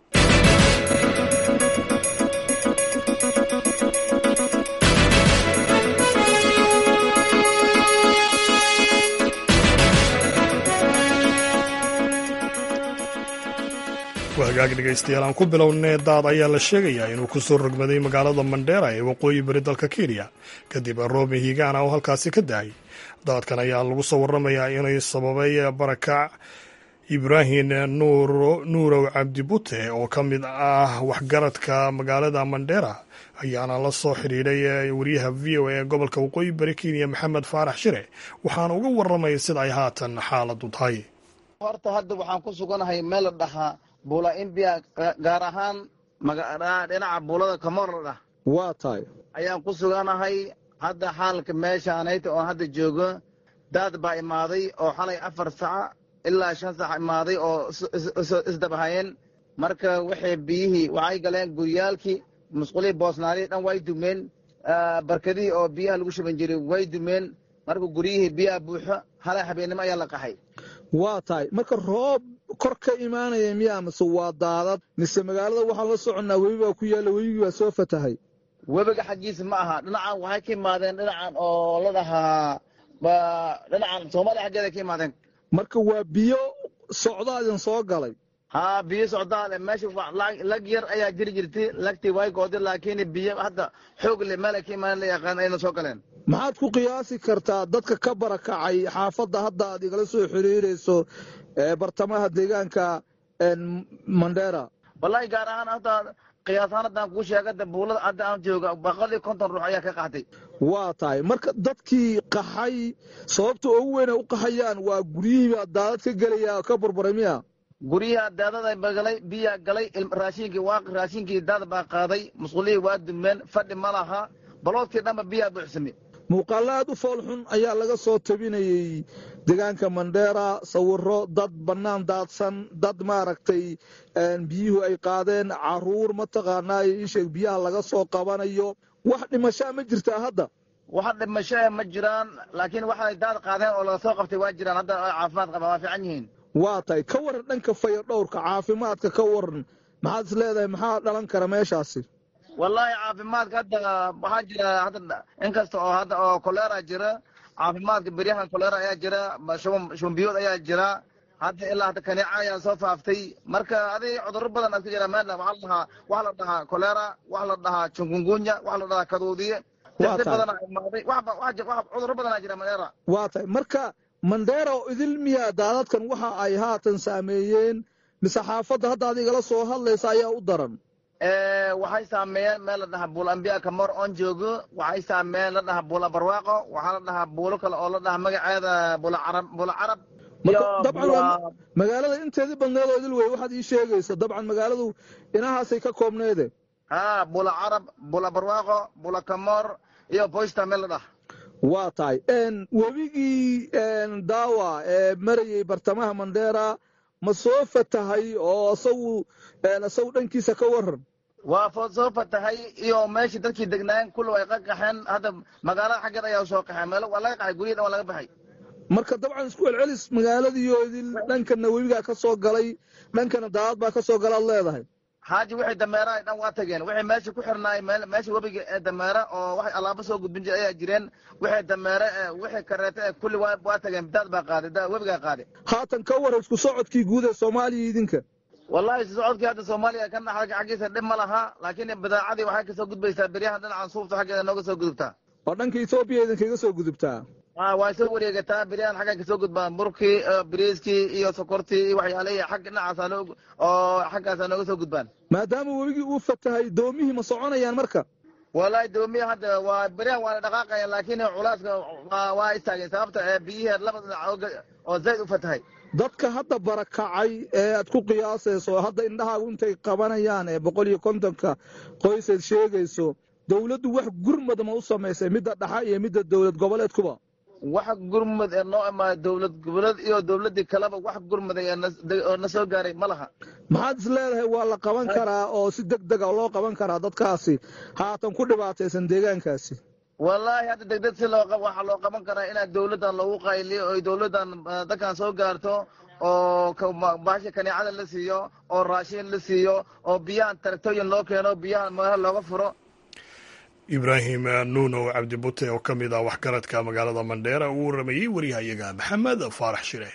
hagaag dhegaystayaal aan ku bilownay daad ayaa la sheegayaa inuu ku soo rogmaday magaalada mandheera ee waqooyi bari dalka kenya kadib roomi higaana oo halkaasi ka dahay daadkan ayaa lagu soo waramayaa inay sababay barakac ibraahim nuurow cabdibute oo ka mid ah waxgaradka magaalada mandheera ayaana la soo xidhiidhay wariyaha v o a ee gobolka waqooyi bari kenya maxamed faarax shire waxaana uga waramaya sida ay haatan xaaladu tahay horta hadda waxaan ku suganahay meel la dhahaa buula imbiya gaar ahaan dhinaca buulada kamorladhah waa tahay ayaan ku suganahay hadda xaalka meeshaanayta oon hadda joogo daad baa imaaday oo xalay afar saca ilaa shan sac imaaday oo isdabahayeen marka waxay biyihii waxay galeen guryaalkii musqulihii boosnaadii dhan way dumeen barkadihii oo biyaha lagu shuban jiray way dumeen marka guryihii biyaha buuxo halay habeennimo ayaa la qaxay waa tahay marka roob kor ka imaanaya miyaa mise waa daadad mise magaalada waxaan la soconnaa webi baa ku yaalla webigii baa soo fatahay webiga xaggiisa ma aha dhinacan waxay ka imaadeen dhinacan oo la dhahaa dhinacan soomaaliya xaggeeda ka imaadeen marka waa biyo socdaadin soo galay haa biyo socdaale meesha lag yar ayaa jiri jirtay lagtii way gooday laakiin biyo hadda xoog le meel ay ka imaadeen la yaqaan ayna soo galeen maxaad ku qiyaasi kartaa dadka ka barakacay xaafadda hadda aad igala soo xiriirayso bartamaha deegaanka mandheera wallahi gaar ahaan hadda qiyaasahaan haddaan kuu sheegada buulada hadda aan jooga boqol iyo konton ruux ayaa ka qaxday waa tahay marka dadkii qaxay sababta ugu weyn ay u qaxayaan waa guryihiibaa daadad ka gelaya ka burburay miya guryaha daadada bagalay biyaa galay raashinkii waa raashinkii daad baa qaaday musqulihii waa dumeen fadhi ma laha baloodkii dhanba biyaa buuxsamay muuqaallo aad u foolxun ayaa laga soo tabinayey deegaanka mandheera sawiro dad bannaan daadsan dad maaragtay biyuhu ay qaadeen caruur mataqaanaa isheeg biyaha laga soo qabanayo wax dhimashaa ma jirtaa hadda wax dhimashaa ma jiraan laakiin waxay daad qaadeen oo laga soo qabtay waa jiraan hadda caafimaad qaba waa fiican yihiin waa tahay ka waran dhanka fayadhowrka caafimaadka ka waran maxaad is leedahay maxaa dhalan kara meeshaasi wallaahi caafimaadka hadda waxaa jira hadda inkasta oo hadda oo kolera jira caafimaadka beryahan kolera ayaa jira shumbiyood ayaa jira hadda ilaa hadda kaneeca ayaa soo faaftay marka adig cudurro badan aad ka jira meelna waxaa la dhahaa waxa la dhahaa kolera waxa la dhahaa jungungunya waxa la dhahaa kaduudiye degdeg badan imaaday cudurro badan aa jira mandheera waa tahay marka mandheera oo idil miya daadadkan waxa ay haatan saameeyeen mise xaafadda hadda ad igala soo hadlaysa ayaa u daran waxay saameeyeen meel la dhahaa buul ambiya kamor oon joogo waxay saameeyeen la dhahaa buula barwaaqo waxaa la dhahaa buulo kale oo la dhahaa magaceeda buula carab buula carab dabcan magaalada inteedii badneed oo idil wey waxaad ii sheegaysa dabcan magaaladu inahaasay ka koobneede ha bula carab bula barwaaqo bula kamor iyo boysta meel la dhaha waa tahay webigii daawa ee marayay bartamaha mandheera ma soo fatahay oo isagu isagu dhankiisa ka waran waa soo fatahay iyo meeshii dadkii degnaayeen kulli way qaqaxeen hadda magaalada xaggeed ayaa soo qaxeen meel waa laga qaxay guryadan waa laga baxay marka dabcan isku celcelis magaaladiioo idil dhankana webigaa ka soo galay dhankana daadad baa ka soo galaad leedahay xaaji wixii dameera ay dhan waa tageen wixii meesha ku xirnaay meesha webiga ee dameera oo waxay alaabo soo gudbin jira ayaa jireen wixii dameere ee wixii kareete ee kulli waa tageen daad baa qaaday webigaa qaaday haatan ka waran isku socodkii guud ee soomaaliya idinka wallahi isku socodkii hadda soomaaliya kan xaggiisa dhib ma laha laakiin badaacadii waxay kasoo gudbaysaa beryahan dhinacan suufta xaggeeda nooga soo gudubtaa oo dhanka etoobiya idinkaga soo gudubtaa waa soo wareegataa beryahan xaggan kasoo gudbaan burkii bariiskii iyo sokortii iyo waxyaalihii xag dhinacaasa oo xaggaasa nooga soo gudbaan maadaama webigii uu fatahay doomihii ma soconayaan marka wallahi doomiya hadda waa beryahan waana dhaqaaqayan laakiin culaaska waa istaageen sababta ee biyihii laba dhinac oo zayd u fatahay dadka hadda barakacay ee aad ku qiyaasayso hadda indhahaagu intay qabanayaan ee boqol iyo kontonka qoysayd sheegayso dowladdu wax gurmad ma u samaysay midda dhaxa iyo midda dowlad goboleedkuba wax gurmud ee noo imaada dowlad goboleed iyo dowladii kaleba wax gurmuday oo na soo gaaray ma laha maxaad is leedahay waa la qaban karaa oo si deg dega loo qaban karaa dadkaasi haatan ku dhibaataysan deegaankaasi wallaahi hadda degdeg si loo waxaa loo qaban karaa inaa dowladdan lagu qayliyo oy dowladdan dadkan soo gaarto oo baasha kaneecada la siiyo oo raashin la siiyo oo biyahan taragtooyin loo keeno biyahan meelaha looga furo ibraahim nuunow cabdibute oo ka mid ah waxgaradka magaalada mandheera uu waramayey waryahayaga maxamed faarax shire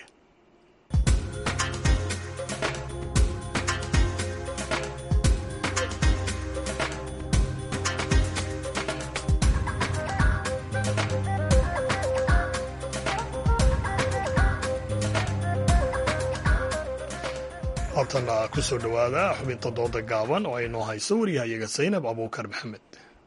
haltana ku soo dhowaada xubinta dooda gaaban oo ay noo hayso waryahayaga saynab abuukar maxamed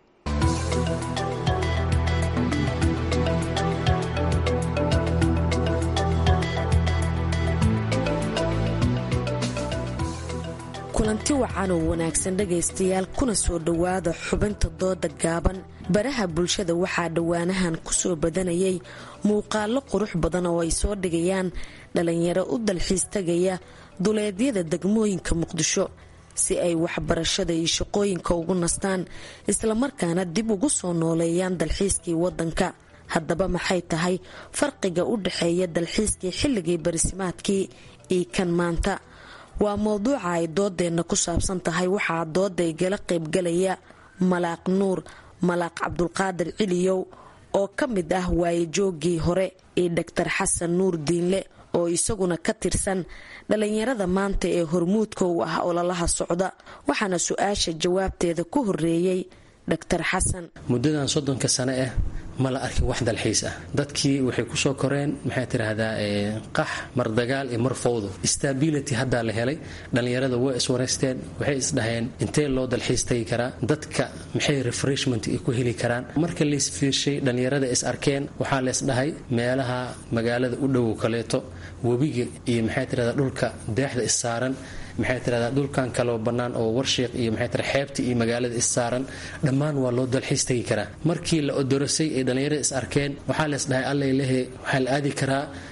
kulanti wacan oo wanaagsan dhegaystayaal kuna soo dhowaada xubinta dooda gaaban baraha bulshada waxaa dhowaanahan kusoo badanayay muuqaalo qurux badan oo ay soo dhigayaan dhalinyaro u dalxiis tagaya duleedyada degmooyinka muqdisho si ay waxbarashada iyo shaqooyinka ugu nastaan islamarkaana dib ugu soo nooleeyaan dalxiiskii wadanka haddaba maxay tahay farqiga u dhexeeya dalxiiskii xilligii barisimaadkii iyo kan maanta waa mowduuca ay doodeenna ku saabsan tahay waxaa dooday gala qaybgalaya malaaq nuur malaaq cabdulqaadir ciliyow oo ka mid ah waayejooggii hore iyo dhaktar xasan nuur diinle oo isaguna ka tirsan dhalinyarada maanta ee hormuudka u ah ololaha socda waxaana su-aasha jawaabteeda ku horeeyey dhaktar xasan muddadan soddonka sane ah ma la arkin wax dalxiis ah dadkii waxay kusoo koreen maxay tidhaahdaa qax mar dagaal iyo mar fowdo stability haddaa la helay dhallinyarada way iswareysteen waxay isdhaheen intee loo dalxiis tagi karaa dadka maxay refreshment ay ku heli karaan marka laisfiirshay dhallinyarada is arkeen waxaa leesdhahay meelaha magaalada u dhowow kaleeto webiga iyo maxay tidhahdaa dhulka deexda issaaran maxay tidhahdaa dhulkan kaloo bannaan oo warshiiq iyo maxay tira xeebta iyo magaalada issaaran dhammaan waa loo dalxiis tegi karaa markii la odorasay ay dhallinyarada is arkeen waxaa lees dhahay allay lehe waxaa la aadi karaa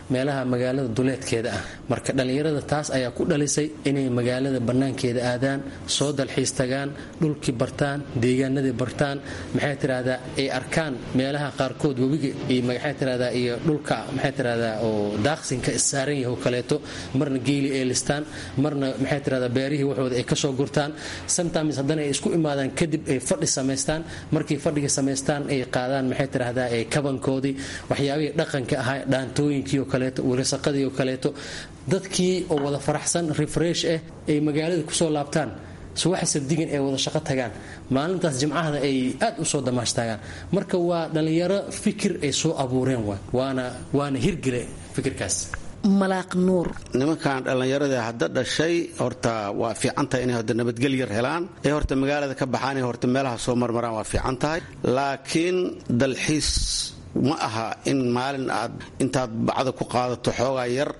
meelaha magaalada duleedkeeda ah marka dhallinyarada taas ayaa ku dhalisay inay magaalada bannaankeeda aadaan soo dalxiis tagaan dhulkii bartaan deegaanadii bartaan maxay tirahdaa ay arkaan meelaha qaarkood webiga iyo maxay tirahdaa iyo dhulka maxay tirahdaa oo daaqsinka issaaran yahay oo kaleeto marna geeli ay listaan marna maxay tirahdaa beerihii waxooda ay kasoo gurtaan sometimes haddana ay isku imaadaan kadib ay fadhi samaystaan markii fadhiga samaystaan ay qaadaan maxay tirahdaa ee kabankoodii waxyaabihii dhaqanka ahaa dhaantooyinkii oo kaleeto wirsaqadii oo kaleeto dadkii oo wada faraxsan refresh ah ay magaalada kusoo laabtaan subaxa sabdigan ay wada shaqo tagaan maalintaas jimcahada ay aad u soo damaashtaagaan marka waa dhallinyaro fikir ay soo abuureen waana waana hirgile fikirkaas malaaq nuur nimankan dhallinyarada hadda dhashay horta waa fiican tahay inay horta nabadgel yar helaan ee horta magaalada ka baxaan ee horta meelaha soo marmaraan waa fiican tahay laakiin dalxiis ma aha in maalin aad intaad bacda ku qaadato xoogaa yar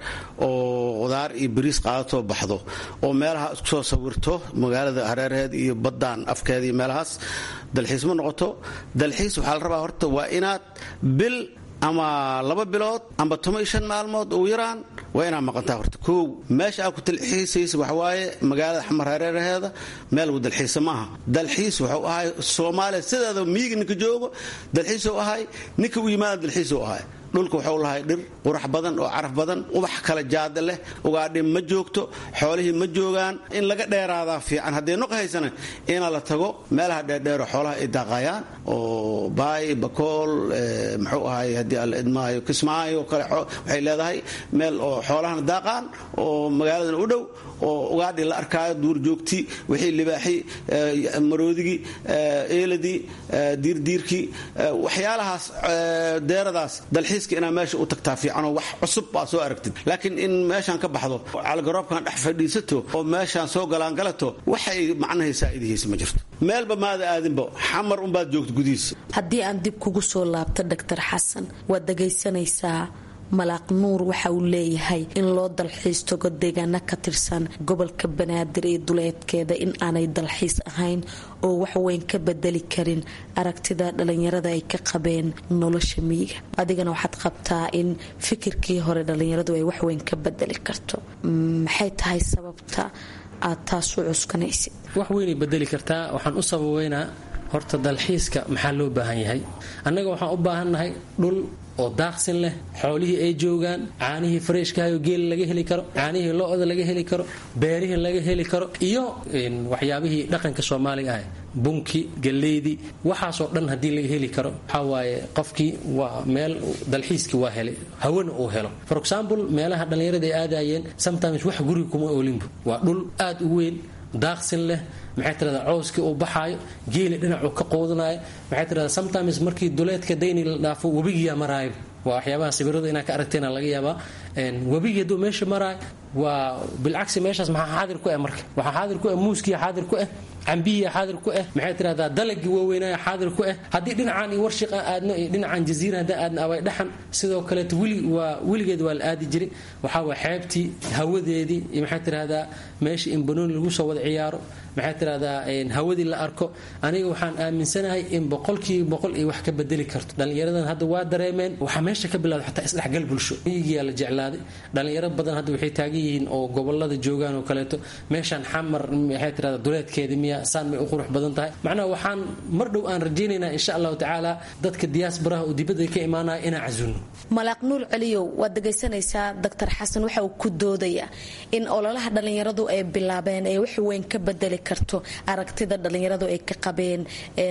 oo qudaar iyo bariis qaadatoo baxdo oo meelaha isku soo sawirto magaalada hareeraheed iyo baddaan afkeeda iyo meelahaas dalxiis ma noqoto dalxiis waxaa la rabaa horta waa inaad bil ama laba bilood amba toban iyo shan maalmood ugu yaraan waa inaad maqantaa horta kow meesha aad ku dalxiisaysa waxawaaye magaalada xamar hareeraheeda meel lagu dalxiisa maaha dalxiis wuxuu ahay soomaaliya sideeda miyiga ninka joogo dalxiisuu ahay ninka u yimaada dalxiisuu ahay dhulka waxuu lahay dhir qurax badan oo caraf badan ubax kala jaada leh ugaadhi ma joogto xoolihii ma joogaan in laga dheeraadaa fiican haddee noq haysana ina la tago meelaha dheerdheero xoolaha ay daaqayaan oo baay bakool muxuu ahay haddii alla idmaayo kismaayo kale waxay leedahay meel oo xoolahana daaqaan oo magaaladana u dhow oo ugaadhi la arkaayo duurjoogtii wixii libaaxi maroodigii eeladii diirdiirkii waxyaalahaas deeradaas dalxiiska inaad meesha u tagtaa fiicanoo wax cusub baa soo aragtid laakiin in meeshaan ka baxdo calgaroobkan dhex fadhiisato oo meeshaan soo galaangalato waxay macnahay saa'idihiisa ma jirto meelba maada aadinba xamar unbaad joogta gudihiisa haddii aan dib kugu soo laabto doctor xasan waad dhagaysanaysaa malaaq nuur waxa uu leeyahay in loo dalxiis tago deegaano ka tirsan gobolka banaadir iyo duleedkeeda in aanay dalxiis ahayn oo waxweyn ka bedeli karin aragtida dhalinyarada ay ka qabeen nolosha miyiga adigana waxaad qabtaa in fikirkii hore dhalinyaradu ay waxweyn ka bedeli karto maxay tahay sababta aad taas u cuskanaysid wax weynay bedeli kartaa waxaan u sababeynaa horta dalxiiska maxaa loo baahan yahay annaga waxaan u baahannahay dhul oo daaqsin leh xoolihii ay joogaan caanihii fareeshkahayo geela laga heli karo caanihii lo-da laga heli karo beerihii laga heli karo iyo waxyaabihii dhaqanka soomaaliga ah bunki galeydii waxaasoo dhan haddii laga heli karo waxaa waaye qofkii waa meel dalxiiskii waa helay hawana uu helo for example meelaha dhallinyarada ay aadayeen sometimes wax guriga kuma olinbu waa dhul aad u weyn daaqsin leh maxay tirahdaa cowskii uu baxaayo geeli dhinacuu ka qoodanayo maxay tirahdaa sometimes markii duleedka dayni la dhaafo webigiyaa maraayo waa waxyaabaha sawirada inaa ka aragtayna laga yaabaa webigii hadduu meesha maraayo waa bilcagsi meeshaas maxaa xaadir ku ah marka waxaa xaadir ku ah muuskiya xaadir ku ah cambihiya xaadir ku ah maxay tirahdaa dalagii waaweynaya xaadir ku ah haddii dhinacaan iyo warshiq aan aadno iyo dhinacaan jaziira haddaan aadno abay dhaxan sidoo kaleeto weli waa weligeed waa la aadi jiray waxaa waa xeebtii hawadeedii iyo maxay tirahdaa meesha in banooni lagu soo wada ciyaaro maxay tirahdaa hawadii la arko aniga waxaan aaminsanahay in boqolkiiba boqol ay wax ka bedeli karto dhallinyaradan hadda waa dareemeen waxaa meesha ka bilawda xataa isdhexgal bulsho miyigiyaa la jeclaaday dhallinyaro badan hadda waxay taagan yihiin oo gobolada joogaan oo kaleeto meeshaan xamar maxay tirahdaa duleedkeeda miya saan may u qurux badan tahay macnaha waxaan mar dhow aan rajaynaynaa insha allahu tacaala dadka diyaasbaraha oo dibadda ka imaanaya inaan casuulno malaaq nuur celiyow waad dhegaysanaysaa doctor xasan waxa uu ku doodayaa in ololaha dhallinyaradu ay bilaabeen ee wax weyn ka bedeli karto aragtida dhallinyaradu ay ka qabeen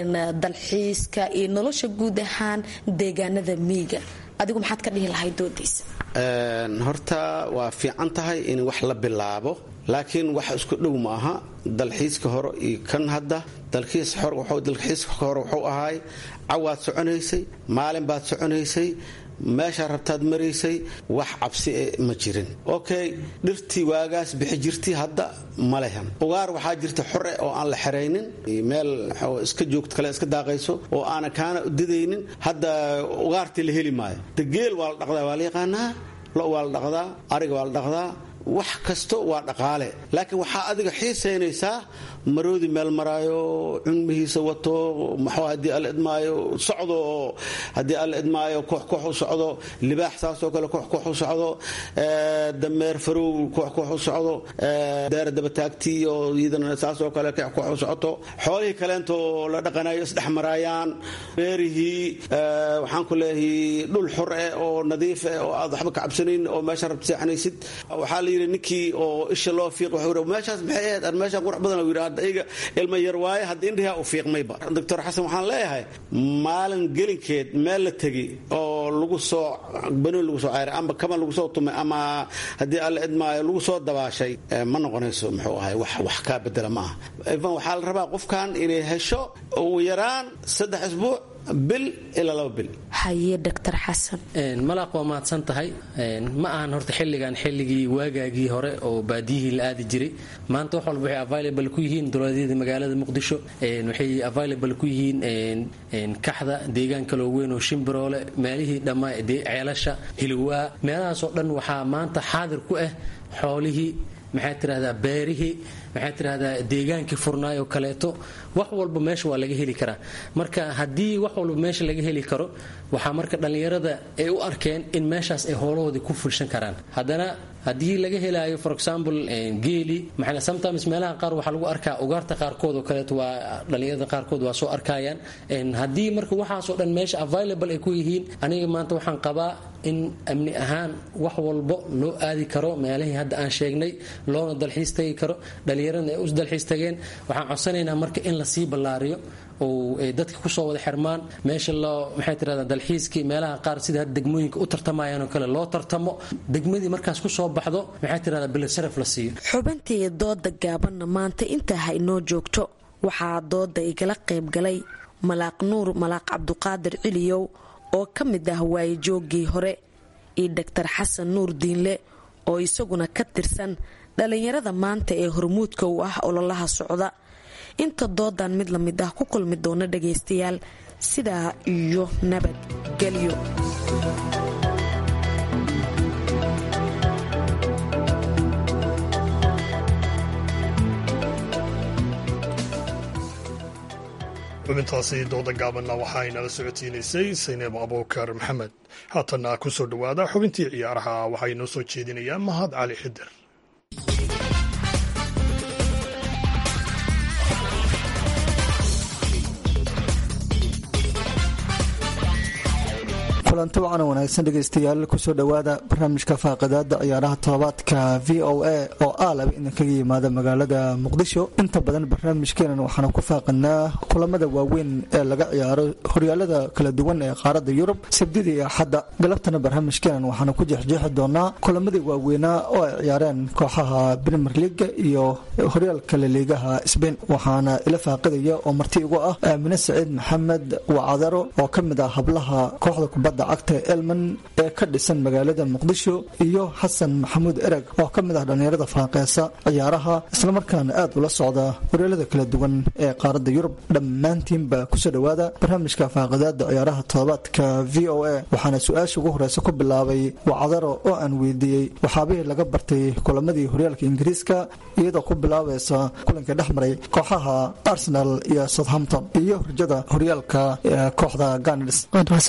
dalxiiska iyo nolosha guud ahaan deegaanada miiga adigu maxaad ka dhihi lahayd doodiisa horta waa fiican tahay in wax la bilaabo laakiin wax isku dhow ma aha dalxiiska hore iyo kan hadda dalxiiska hore wuxuu ahaay cawaad soconaysay maalin baad soconaysay meeshaa rabtaad maraysay wax cabsi e ma jirin okay dhirtii waagaas bixi jirti hadda ma lehan ugaar waxaa jirta xore oo aan la xeraynin meel iska joogto kale iska daaqayso oo aana kaana didaynin hadda ugaartii la heli maayo de geel waa la dhaqdaa waa la yaqaanaa lo waa la dhaqdaa ariga waa la dhaqdaa wax kasto waa dhaqaale laakiin waxaa adiga xiisaynaysaa maroodi meel maraayo cunmihiisa wato maxuu haddii alla idmaayo socdo oo haddii alla idmaayo koox koox u socdo libaax saasoo kale koox koox u socdo dameer farow koox koox u socdo deera dabataagtii oo iyadana saasoo kale koox koox u socoto xoolihii kaleento la dhaqanayo isdhex maraayaan beerihii waxaan ku leeyahay dhul xor eh oo nadiif eh oo aad waxba ka cabsanayn oo meesha rabta seexanaysid waxaa la yidhi ninkii oo isha loo fiiq wuxuu yidhi meeshaas maxay ahayd ar meeshaan qurux badan uu yidhi hadda iyaga ilma yar waaye hadda indhihaa u fiiqmayba doctor xasan waxaan leeyahay maalin gelinkeed meel la tegi oo lagu soo banoon lagu soo cayray ama kaban lagu soo tumay ama haddii alla idmaayo lagu soo dabaashay ma noqonayso muxuu ahay wax wax kaa bedela ma aha ivan waxaa la rabaa qofkan inay hesho ugu yaraan saddex isbuuc bil ilaa laba bil haye doctor xasan malaaq waa mahadsan tahay ma ahan horta xilligan xilligii waagaagii hore oo baadiyihii la aadi jiray maanta wax walba waxay available ku yihiin dowladyada magaalada muqdisho waxay available ku yihiin kaxda deegaan kaloo weyn oo shimbiroole meelihii dhammaa ceelasha hilowaa meelahaasoo dhan waxaa maanta xaadir ku ah xoolihii maxaa tirahdaa beerihii maxaa tirahdaa deegaankii furnaay oo kaleeto wax walba meesha waa laga heli karaa marka haddii wax walba meesha laga heli karo waxaa marka dhallinyarada ay u arkeen in meeshaas ay hoolahoodii ku fulshan karaan haddana haddii laga helaayo for example geeli maxaa sometimes meelaha qaar waxaa lagu arkaa ugaarta qaarkood oo kaleeto waa dhallinyarada qaarkood waa soo arkayaan haddii marka waxaasoo dhan meesha available ay ku yihiin aniga maanta waxaan qabaa in amni ahaan wax walbo loo aadi karo meelihii hadda aan sheegnay loona dalxiis tagi karo dhallinyaradna ay u dalxiis tageen waxaan codsanaynaa marka in lasii ballaariyo oo ay dadka kusoo wada xirmaan meesha loo maxay tirahdaa dalxiiskii meelaha qaar sida hadda degmooyinka u tartamayaan oo kale loo tartamo degmadii markaas kusoo baxdo maxay tirahdaa bilasharaf la siiyo xubintii dooda gaabanna maanta intaa ha inoo joogto waxaa dooda igala qayb galay malaaq nuur malaaq cabduqaadir ciliyow oo ka mid ah waayejooggii hore iyo doctor xasan nuur diinle oo isaguna ka tirsan dhallinyarada maanta ee hormuudka u ah ololaha socda inta doodan mid la mid ah ku kulmi doona dhagaystayaal sidaa iyo nabadgelyo xubintaasi dooda gaabanna waxaa inala socotiinaysay sayneeb abuukar maxamed haatanna ku soo dhowaada xubintii ciyaaraha waxaa inoo soo jeedinayaa mahad cali xidir kulanti wacan wanaagsan dhegaystayaal kusoo dhowaada barnaamijka faaqadaada ciyaaraha todobaadka v o a oo aalaba idinkaga yimaada magaalada muqdisho inta badan barnaamijkeenan waxaanu ku faaqanaa kulamada waaweyn ee laga ciyaaro horyaalada kala duwan ee qaaradda yurub sabdida iyo axadda galabtana barnaamijkeenan waxaanu ku jeexjeexi doonaa kulamadii waaweynaa oo ay ciyaareen kooxaha brimer leaga iyo horyaalka laliigaha sbain waxaana ila faaqidaya oo marti igu ah aamine saciid maxamed wacadaro oo ka mid ah hablaha kooxda kubadda cagta elman ee ka dhisan magaalada muqdisho iyo xasan maxamuud ereg oo ka mid ah dhallinyarada falanqeesa ciyaaraha islamarkaana aad ula socda horyaalada kala duwan ee qaaradda yurub dhammaantiinba kusoo dhowaada barnaamijka faaqadaada ciyaaraha todobaadka v o a waxaana su-aasha ugu horeysa ku bilaabay wacdaro oo aan weydiiyey waxaabihii laga bartay kulamadii horyaalka ingiriiska iyadoo ku bilaabaysa kulanka dhex maray kooxaha arsenal iyo southampton iyo rajada horyaalka kooxda ganars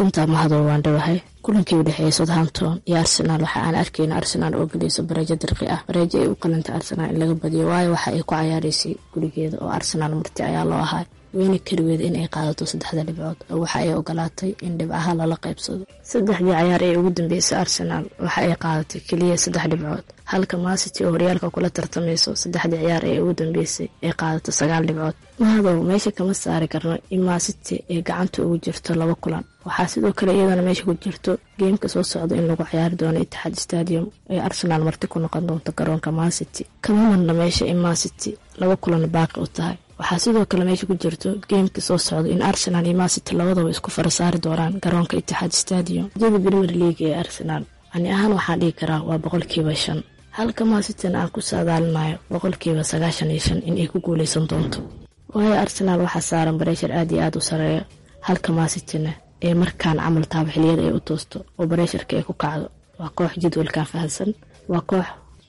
waan dhawahay kulankii u dhexeeyay southampton iyo arsenaal waxa aan arkayna arsenaal oo geliyso bareejo dirqi ah bareejo ay u qalanta arsenaal in laga badiyo waayo waxa ay ku cayaaraysay gurigeeda oo arsenaal marti ayaa loo ahay weyna keligeeda in ay qaadato saddexda dhibcood oo waxa ay ogolaatay in dhibcaha lala qaybsado saddexdii cayaar ee ugu dambeysay arsenaal waxa ay qaadatay keliya saddex dhibcood halka maasity oo horyaalka kula tartamayso saddexdii ciyaar ee ugu dambeysay ay qaadato sagaal dhibcood mahadow meesha kama saari karno in maasity ay gacanta ugu jirto laba kulan waxaa sidoo kale iyadana meesha ku jirto geemka soo socda in lagu ciyaari doono itixaad stadium ee arsenaal marti ku noqon doonto garoonka maasity kama marna meesha in maasity laba kulan baaqi u tahay waxaa sidoo kale meesha ku jirto geemka soo socda in arsenaal iyo maasity labadaba isku farasaari doonaan garoonka itixaad stadium jada premier league ee arsenaal ani ahaan waxaan dhihi karaa waa boqolkiiba shan halka maasitina aan ku saadaalinayo boqolkiiba sagaashan iyo shan in ay ku guuleysan doonto waayo arsenaal waxaa saaran bareeshar aad iyo aad u sareeya halka maasitina ee markaan camal taaba xiliyada ay u toosto oo bareesharka ay ku kacdo waa koox jadwalkan fahansan waa koox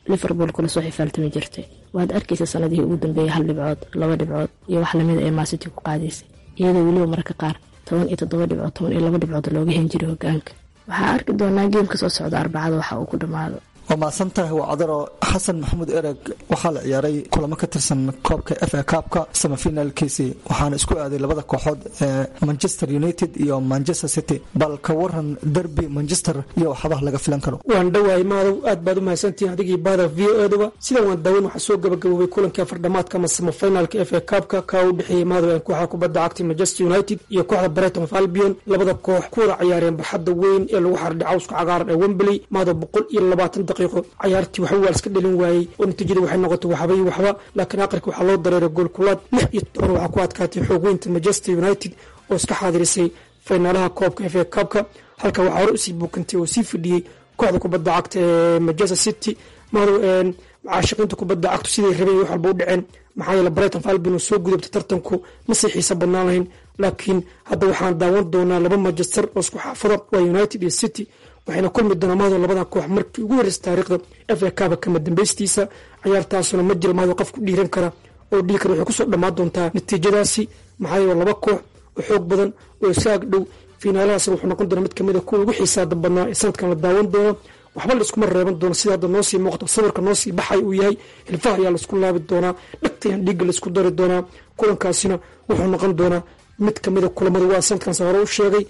liverpool kula soo xifaaltami jirtay waad arkaysa sanadihii ugu dambeeyay hal dhibcood laba dhibcood iyo wax lamida ee maasiti ku qaadaysay iyadoo weliba mararka qaar toban iyo toddoba dhibcood toban iyo laba dhibcood looga hen jiray hogaanka waxaa arki doonaa geemka soo socda arbacada waxa uu ku dhammaado waa mahadsan tahay wacdaro xasan maxamuud ereg waxaa la ciyaaray kulamo ka tirsan koobka f a kaabka samafinaalkiisii waxaana isku aaday labada kooxood ee manchester united iyo manchester city bal ka waran derby manchester iyo waxabaha laga filan karo waan dhowahay maadow aad baad u mahadsantihiin adigii baada v o eduba sidan waan daawan waxaa soo gabagaboobay kulankii afardhamaadka ama samafinaalka f a kaabka kaa u dhexeeyey maadow ee kooxda kubadda cagta manchester united iyo kooxda brighton of albion labada koox ku wada ciyaareen barxadda weyn ee lagu xardhay cawska cagaaran ee wembley maadow boqol iyo labaatan daqiiqo cayaartii waxba waa iska dhalin waayey oo natiijada waxay noqotay waxba iyo waxba laakiin aqrika waxaa loo dareeray goolkulaad lix iyo toban waxaa ku adkaatay xoog weynta manchester united oo iska xaadirisay finaalaha koobka f a kaabka halka waxaa hore usii buukantay oo sii fadhiyey kooxda kubadda cagta ee manchester city madow caashiqiinta kubadda cagtu siday rabeen wax walba u dhaceen maxaa yeele brighton falbin oo soo gudubtay tartanku ma sii xiisa badnaan lahayn laakiin hadda waxaan daawan doonaa laba manchester oo isku xaafada waa united iyo city waxayna kulmi doonaa maado labada koox markii ugu horreysay taariikhda f a kaaba kama dambeystiisa ciyaartaasuna ma jiro maado qof ku dhiiran kara oo dhihi kara waxay kusoo dhammaan doontaa natiijadaasi maxaa yeele laba koox oo xoog badan oo isaag dhow fiinaalahaasna wuxuu noqon doonaa mid kamid a kuwa ugu xiisaada badnaa ee sanadkan la daawan doono waxba la iskuma reeban doono sida hadda noo sii muuqato sawirka noo sii baxay uu yahay hilfaha ayaa laisku laabi doonaa dhagtayaan dhiigga laisku dari doonaa kulankaasina wuxuu noqon doonaa mid kamida kulamada waa sanadkaas hore u sheegay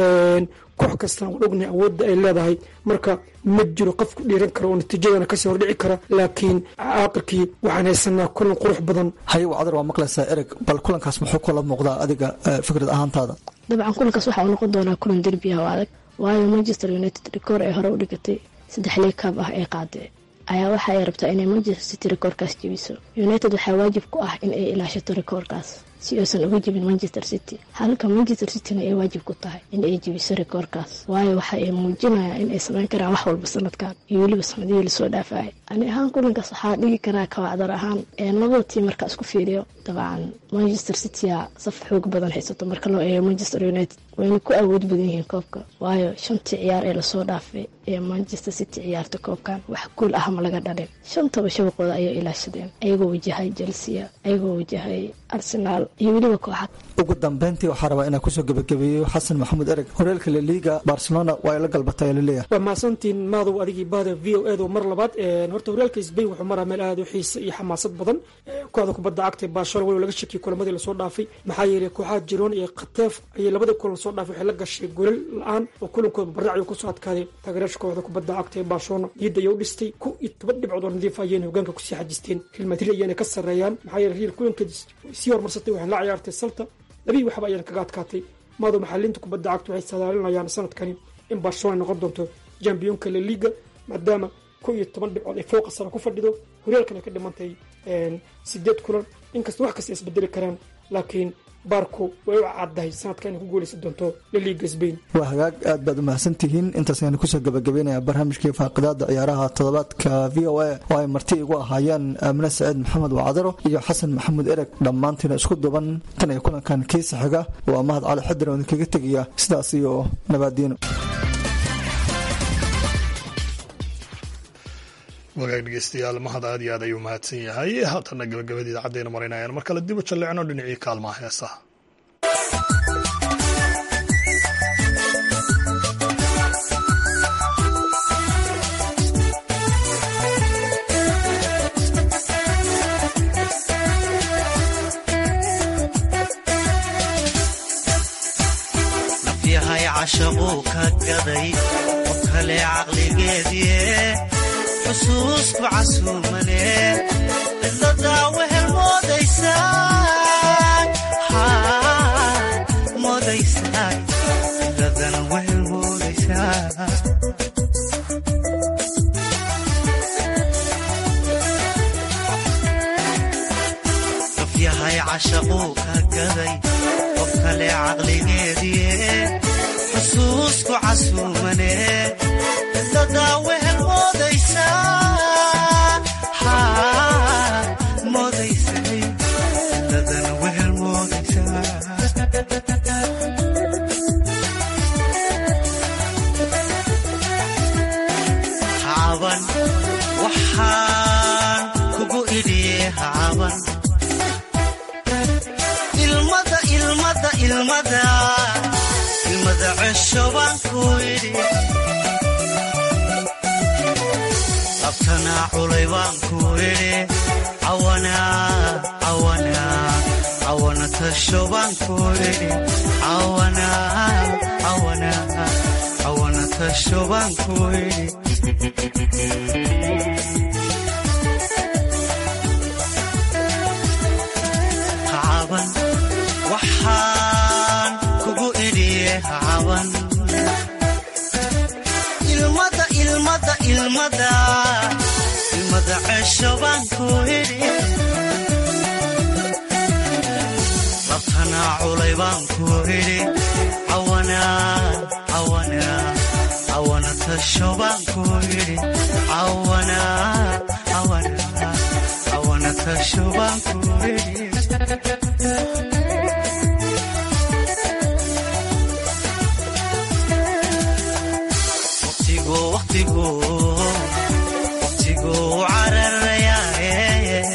koox kastana waan ognahay awoodda ay leedahay marka ma jiro qof ku dhiiran kara oo natiijadana kasii hordhici kara laakiin aakhirkii waxaan haysanaa kulan qurux badan haye wacdar waa maqlaysaa ereg bal kulankaas muxuu kula muuqdaa adiga fikrad ahaantaada dabcan kulankaas waxaa uu noqon doonaa kulan derbi ah oo adag waayo manchester united rikoor ay hore u dhigatay saddex lii kaab ah ee qaadee ayaa waxa ay rabtaa inay manchester city rikoorkaas jebiso united waxaa waajib ku ah in ay ilaashato rikoorkaas si uusan uga jebin manchester city halka manchester cityna ay waajib ku tahay in ay jebiso rikoorkaas waayo waxa ay muujinayaan in ay samayn karaan wax walba sanadkan iyo weliba sanadihii lasoo dhaafaya ani ahaan kulankaas waxaa dhigi karaa kawacdar ahaan ee labada tiim markaa isku fiiriyo dabcan manchester citya saf xoog badan haysato marka loo eego manchester united wayna ku awood badan yihiin koobka waayo shantii ciyaar ee lasoo dhaafay ee manchester city ciyaarta koobkan wax guul ah ma laga dhalin shantaba shabaqooda ayay ilaashadeen ayagoo wajahay chelsea ayagoo wajahay arsenaal iyo weliba kooxad ugu dambeyntii waxaa rabaa inaan kusoo gebagabeeyo xasan maxamuud ereg horeelka laliga barcelona waa ay la galbatay laleeyahay waa mahadsantiin maadow adigii baada v o edo mar labaad horta horyaalka sbain wuxuu maraa meel aada u xiisa iyo xamaasad badan kooxda kubadda cagta ee barcelona waliba laga shakiyay kulamadii lasoo dhaafay maxaa yeelay kooxaha jiroon iyo khateef ayay labadii kulan lasoo dhaafay waxay la gashay golal la-aan oo kulankooda baraac ayuu kusoo adkaaday taageeraasha kooxda kubadda cagta ee barcelona niyadda ayay u dhistay ku iyo toban dhibcood oo nadiif ayayna hogaanka kusii xajisteen real madrid ayayna ka sarreeyaan maxaa yeelay real kulankeedii sii horumarsatay waxay la ciyaartay salta labii waxba ayana kaga adkaatay maado maxaliinta kubadda cagta waxay sadaalinayaan sanadkani in barcelona noqon doonto jambiyonka la liga maadaama ko iyo toban dhibcood ay fooqa sare ku fadhido horyaalkan ay ka dhimantay sideed kulan inkasta wax kasta isbedeli karaan laakiin baarku way u caddahay sanadka inay ku guuleysan doonto laliga sbain waa hagaag aad baad u mahadsantihiin intaas ayaan kusoo gabagabeynaya barnaamijkii faaqidaada ciyaaraha toddobaadka v o a oo ay marti igu ahaayeen aamine saciid maxamed wacdaro iyo xasan maxamuud ereg dhammaantiina isku duban tan iyo kulankan kiisa xiga waa mahad cali xadir oo idinkaga tegaya sidaas iyo nabaadiino wagaag dhegeystayaal mahad aad iyo aad ayuu mahadsan yahay haatana gabagabadii idacaddayna marinayaan mar kale dib u jalleecno dhinacii kaalmaha heesaha nafyahay cashaquu ka gaday qof kale caqligeedie xusuusku casuumane cidladaa wehel moodaysaa cidladana wehel moodaysaa nafyahay cashaquu ka gaday qof kale caqligeedie xusuusku casuumane cidladaa wehel moodaysaa caban waxaa caaban ilmada ilmada ilmada ilmada cesho baan ku idhi labtanaa culay baan ku idhi cawana cawana cawana tasho baan ku idhi cawana cawana cawana tasho baan ku idhi hacaban waxaan kugu idhiye hacaban ilmada ilmada ilmada ilmada cesho baan ku idhi labtanaa culay baan ku idhi cawana cawana cawana tasho baan ku idhi cawana cawana cawana tasho baan ku idhi waqtigu waqtigu waqtigu cararayaaye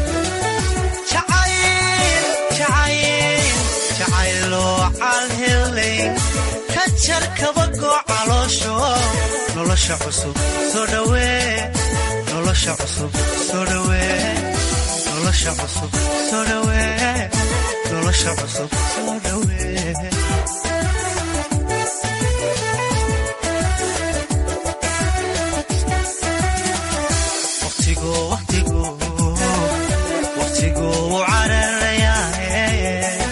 jacayl jacayl jacayloo calhelay ka jar kabagoo caloosho nolosha cusub soo dhawee nolosha cusub soo dhawee nolosha cusub soo dhawee nolosha cusub soo dhawee waqtigu waqtigu waqtigu cararayaaye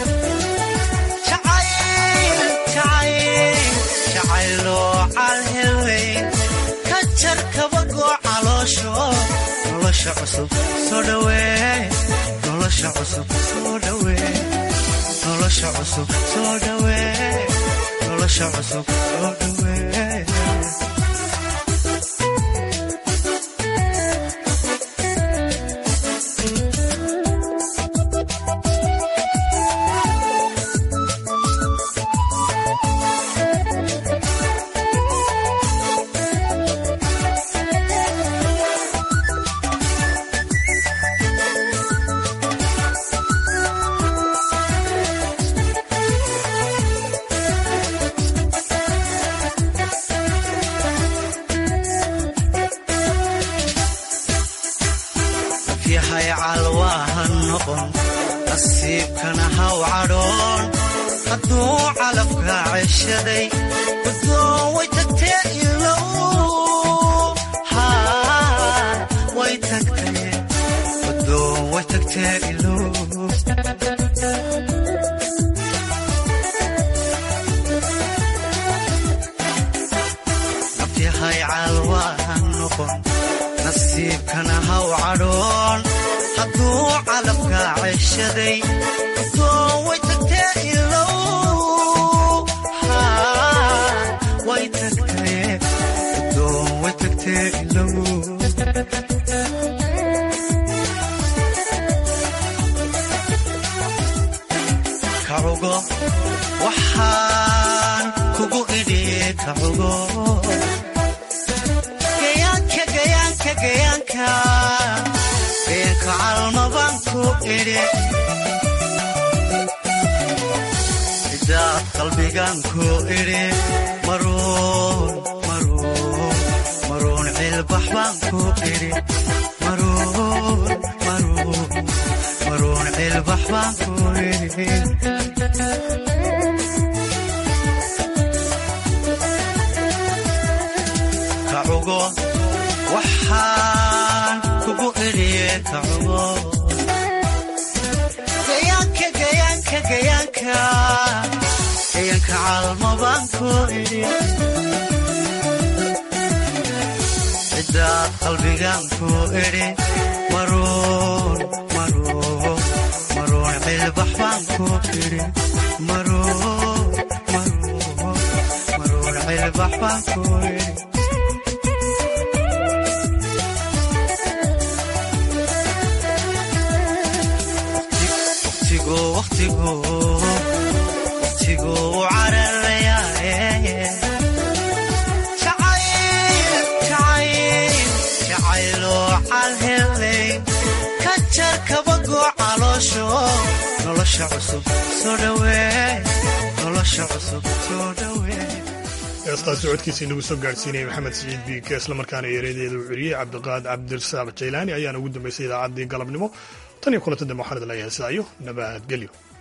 jacayl jacayl jacayloo calhelay ka jar kabagoo caloosho nolosha cusub soo dhawee nolosha cusub soo dhawee nolosha cusub soo dhawee nolosha cusub soo dhawee yahay calwaaha noqon nasiibkana haw cadhoon hadduu calafka ceshaday guddoon way tagtee ilow haa way tagtee guddoon way tagtee ilow yahay calwaaha noqon nasiibkana haw cadhoon hadduu calafka ceshaday guddoon way tagtee ilow haa way tagtee guddoon way tagtee ilow kacugo waxaan kugu idhi kacugo gayaanka gayaanka gayaanka gayaanka calmabaan ku idhi cidaad qalbigaan ku idhi maruun maruun maruun cilbax baan ku idhi maruun maruun maruun cilbax baan ku idhi kacugo waxaan kugu idhiye kacugo gayaanka gayaanka gayaanka gayaanka calmabaan ku idhi cidaad qalbigaan ku idhi maruun maruun maruun cilbax baan ku idhi maruun maruun maruun cilbax baan ku idhi waqtigu waqtigu waqtigu cararayaaye jacayl jacayl jacayloo calhelay ka jar kabago nolosha cusub soo dhawee nolosha cusub soo dhawee heestaasi codkiisii nagu soo gaadhsiinayay maxamed siciid biike islamarkaana ereyadeeda uu celiyey cabdiqaad cabdirasaaq jaylaani ayaana ugu dambaysay idaacaddii galabnimo tan iyo kulanta dambe waxaan idin leeyahay sidaa iyo nabadgelyo